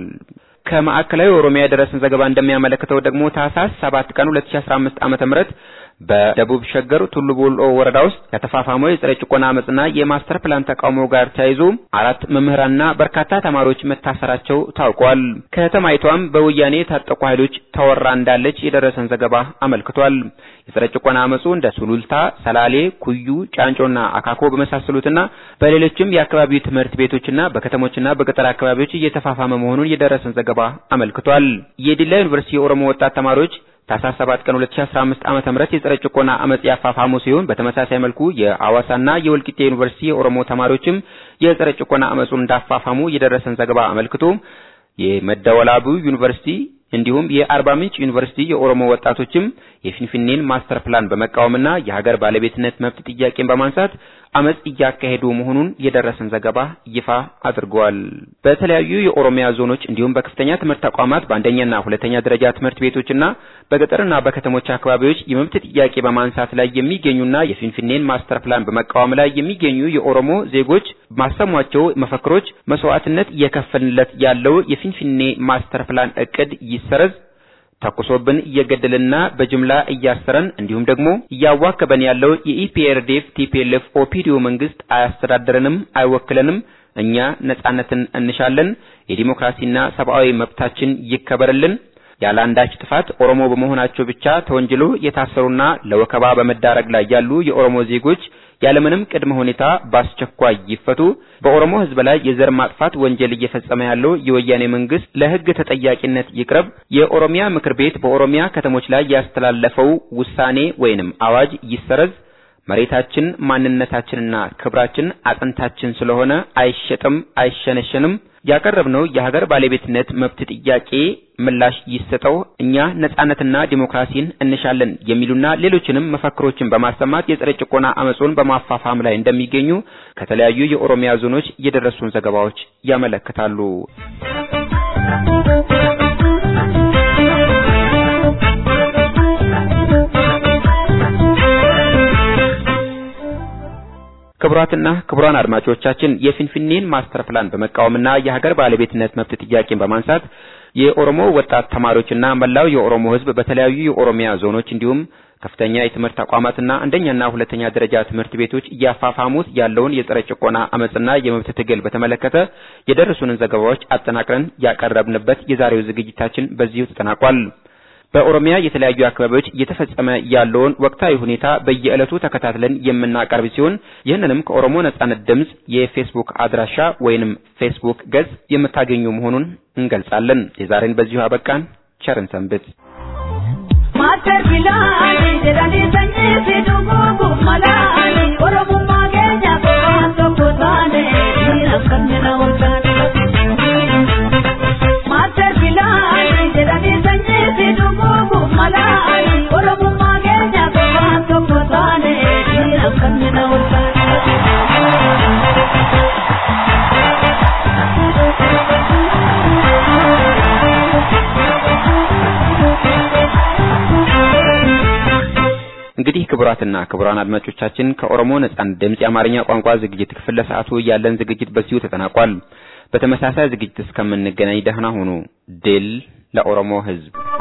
ከማዕከላዊ ኦሮሚያ የደረሰን ዘገባ እንደሚያመለክተው ደግሞ ታህሳስ 7 ቀን 2015 ዓመተ ምህረት በደቡብ ሸገር ቱሉ ቦሎ ወረዳ ውስጥ ከተፋፋመው የጸረ ጭቆና አመጽና የማስተር ፕላን ተቃውሞ ጋር ተያይዞ አራት መምህራንና በርካታ ተማሪዎች መታሰራቸው ታውቋል። ከተማይቷም በወያኔ የታጠቁ ኃይሎች ተወራ እንዳለች የደረሰን ዘገባ አመልክቷል። የጸረ ጭቆና አመጹ እንደ ሱሉልታ፣ ሰላሌ፣ ኩዩ፣ ጫንጮና አካኮ በመሳሰሉትና በሌሎችም የአካባቢው ትምህርት ቤቶችና በከተሞችና በገጠር አካባቢዎች እየተፋፋመ መሆኑን የደረሰን ዘገባ አመልክቷል። የዲላ ዩኒቨርሲቲ የኦሮሞ ወጣት ተማሪዎች ታህሳስ 7 ቀን 2015 ዓመተ ምህረት የጸረ ጭቆና አመጽ ያፋፋሙ ሲሆን በተመሳሳይ መልኩ የሐዋሳና የወልቂጤ ዩኒቨርሲቲ የኦሮሞ ተማሪዎችም የጸረ ጭቆና አመጹን እንዳፋፋሙ የደረሰን ዘገባ አመልክቶ የመደወላቡ ዩኒቨርሲቲ እንዲሁም የአርባ ምንጭ ዩኒቨርሲቲ የኦሮሞ ወጣቶችም የፊንፊኔን ማስተር ፕላን በመቃወምና የሀገር ባለቤትነት መብት ጥያቄን በማንሳት አመጽ እያካሄዱ መሆኑን የደረሰን ዘገባ ይፋ አድርጓል። በተለያዩ የኦሮሚያ ዞኖች እንዲሁም በከፍተኛ ትምህርት ተቋማት በአንደኛና ሁለተኛ ደረጃ ትምህርት ቤቶችና በገጠርና በከተሞች አካባቢዎች የመብት ጥያቄ በማንሳት ላይ የሚገኙና የፊንፊኔን ማስተር ፕላን በመቃወም ላይ የሚገኙ የኦሮሞ ዜጎች ማሰሟቸው መፈክሮች መስዋዕትነት እየከፈልንለት ያለው የፊንፊኔ ማስተር ፕላን እቅድ ይሰረዝ ተኩሶብን እየገደልና በጅምላ እያሰረን እንዲሁም ደግሞ እያዋከበን ያለው የኢፒአርዲኤፍ ቲፒኤልኤፍ ኦፒዲዮ መንግስት አያስተዳድረንም፣ አይወክለንም። እኛ ነጻነትን እንሻለን። የዲሞክራሲና ሰብአዊ መብታችን ይከበርልን። ያለ አንዳች ጥፋት ኦሮሞ በመሆናቸው ብቻ ተወንጅሎ የታሰሩና ለወከባ በመዳረግ ላይ ያሉ የኦሮሞ ዜጎች ያለምንም ቅድመ ሁኔታ በአስቸኳይ ይፈቱ። በኦሮሞ ሕዝብ ላይ የዘር ማጥፋት ወንጀል እየፈጸመ ያለው የወያኔ መንግስት ለሕግ ተጠያቂነት ይቅረብ። የኦሮሚያ ምክር ቤት በኦሮሚያ ከተሞች ላይ ያስተላለፈው ውሳኔ ወይንም አዋጅ ይሰረዝ። መሬታችን ማንነታችንና ክብራችን አጥንታችን ስለሆነ አይሸጥም፣ አይሸነሸንም። ያቀረብነው የሀገር ባለቤትነት መብት ጥያቄ ምላሽ ይሰጠው። እኛ ነጻነትና ዲሞክራሲን እንሻለን የሚሉና ሌሎችንም መፈክሮችን በማሰማት የጸረ ጭቆና አመጹን በማፋፋም ላይ እንደሚገኙ ከተለያዩ የኦሮሚያ ዞኖች የደረሱን ዘገባዎች ያመለክታሉ። ክቡራትና ክቡራን አድማጮቻችን የፊንፊኔን ማስተር ፕላን በመቃወምና የሀገር ባለቤትነት መብት ጥያቄን በማንሳት የኦሮሞ ወጣት ተማሪዎችና መላው የኦሮሞ ሕዝብ በተለያዩ የኦሮሚያ ዞኖች እንዲሁም ከፍተኛ የትምህርት ተቋማትና አንደኛና ሁለተኛ ደረጃ ትምህርት ቤቶች እያፋፋሙት ያለውን የጸረ ጭቆና አመጽና የመብት ትግል በተመለከተ የደረሱንን ዘገባዎች አጠናቅረን ያቀረብንበት የዛሬው ዝግጅታችን በዚሁ ተጠናቋል። በኦሮሚያ የተለያዩ አካባቢዎች እየተፈጸመ ያለውን ወቅታዊ ሁኔታ በየዕለቱ ተከታትለን የምናቀርብ ሲሆን ይህንንም ከኦሮሞ ነጻነት ድምፅ የፌስቡክ አድራሻ ወይንም ፌስቡክ ገጽ የምታገኙ መሆኑን እንገልጻለን። የዛሬን በዚሁ አበቃን። ቸርን ሰንብት።
Master Bilani, jedhani sanyii fi dhuguugu malaani, Oromummaa keenya qofaan tokko taane, dhiira kan jala olkaane. Master Bilani, jedhani sanyii fi dhuguugu malaani, Oromummaa keenya qofaan tokko taane, dhiira kan jala
እንግዲህ ክቡራትና ክቡራን አድማጮቻችን ከኦሮሞ ነጻነት ድምፅ የአማርኛ ቋንቋ ዝግጅት ክፍል ለሰዓቱ ያለን ዝግጅት በዚሁ ተጠናቋል። በተመሳሳይ ዝግጅት እስከምንገናኝ ደህና ሁኑ። ድል ለኦሮሞ ሕዝብ!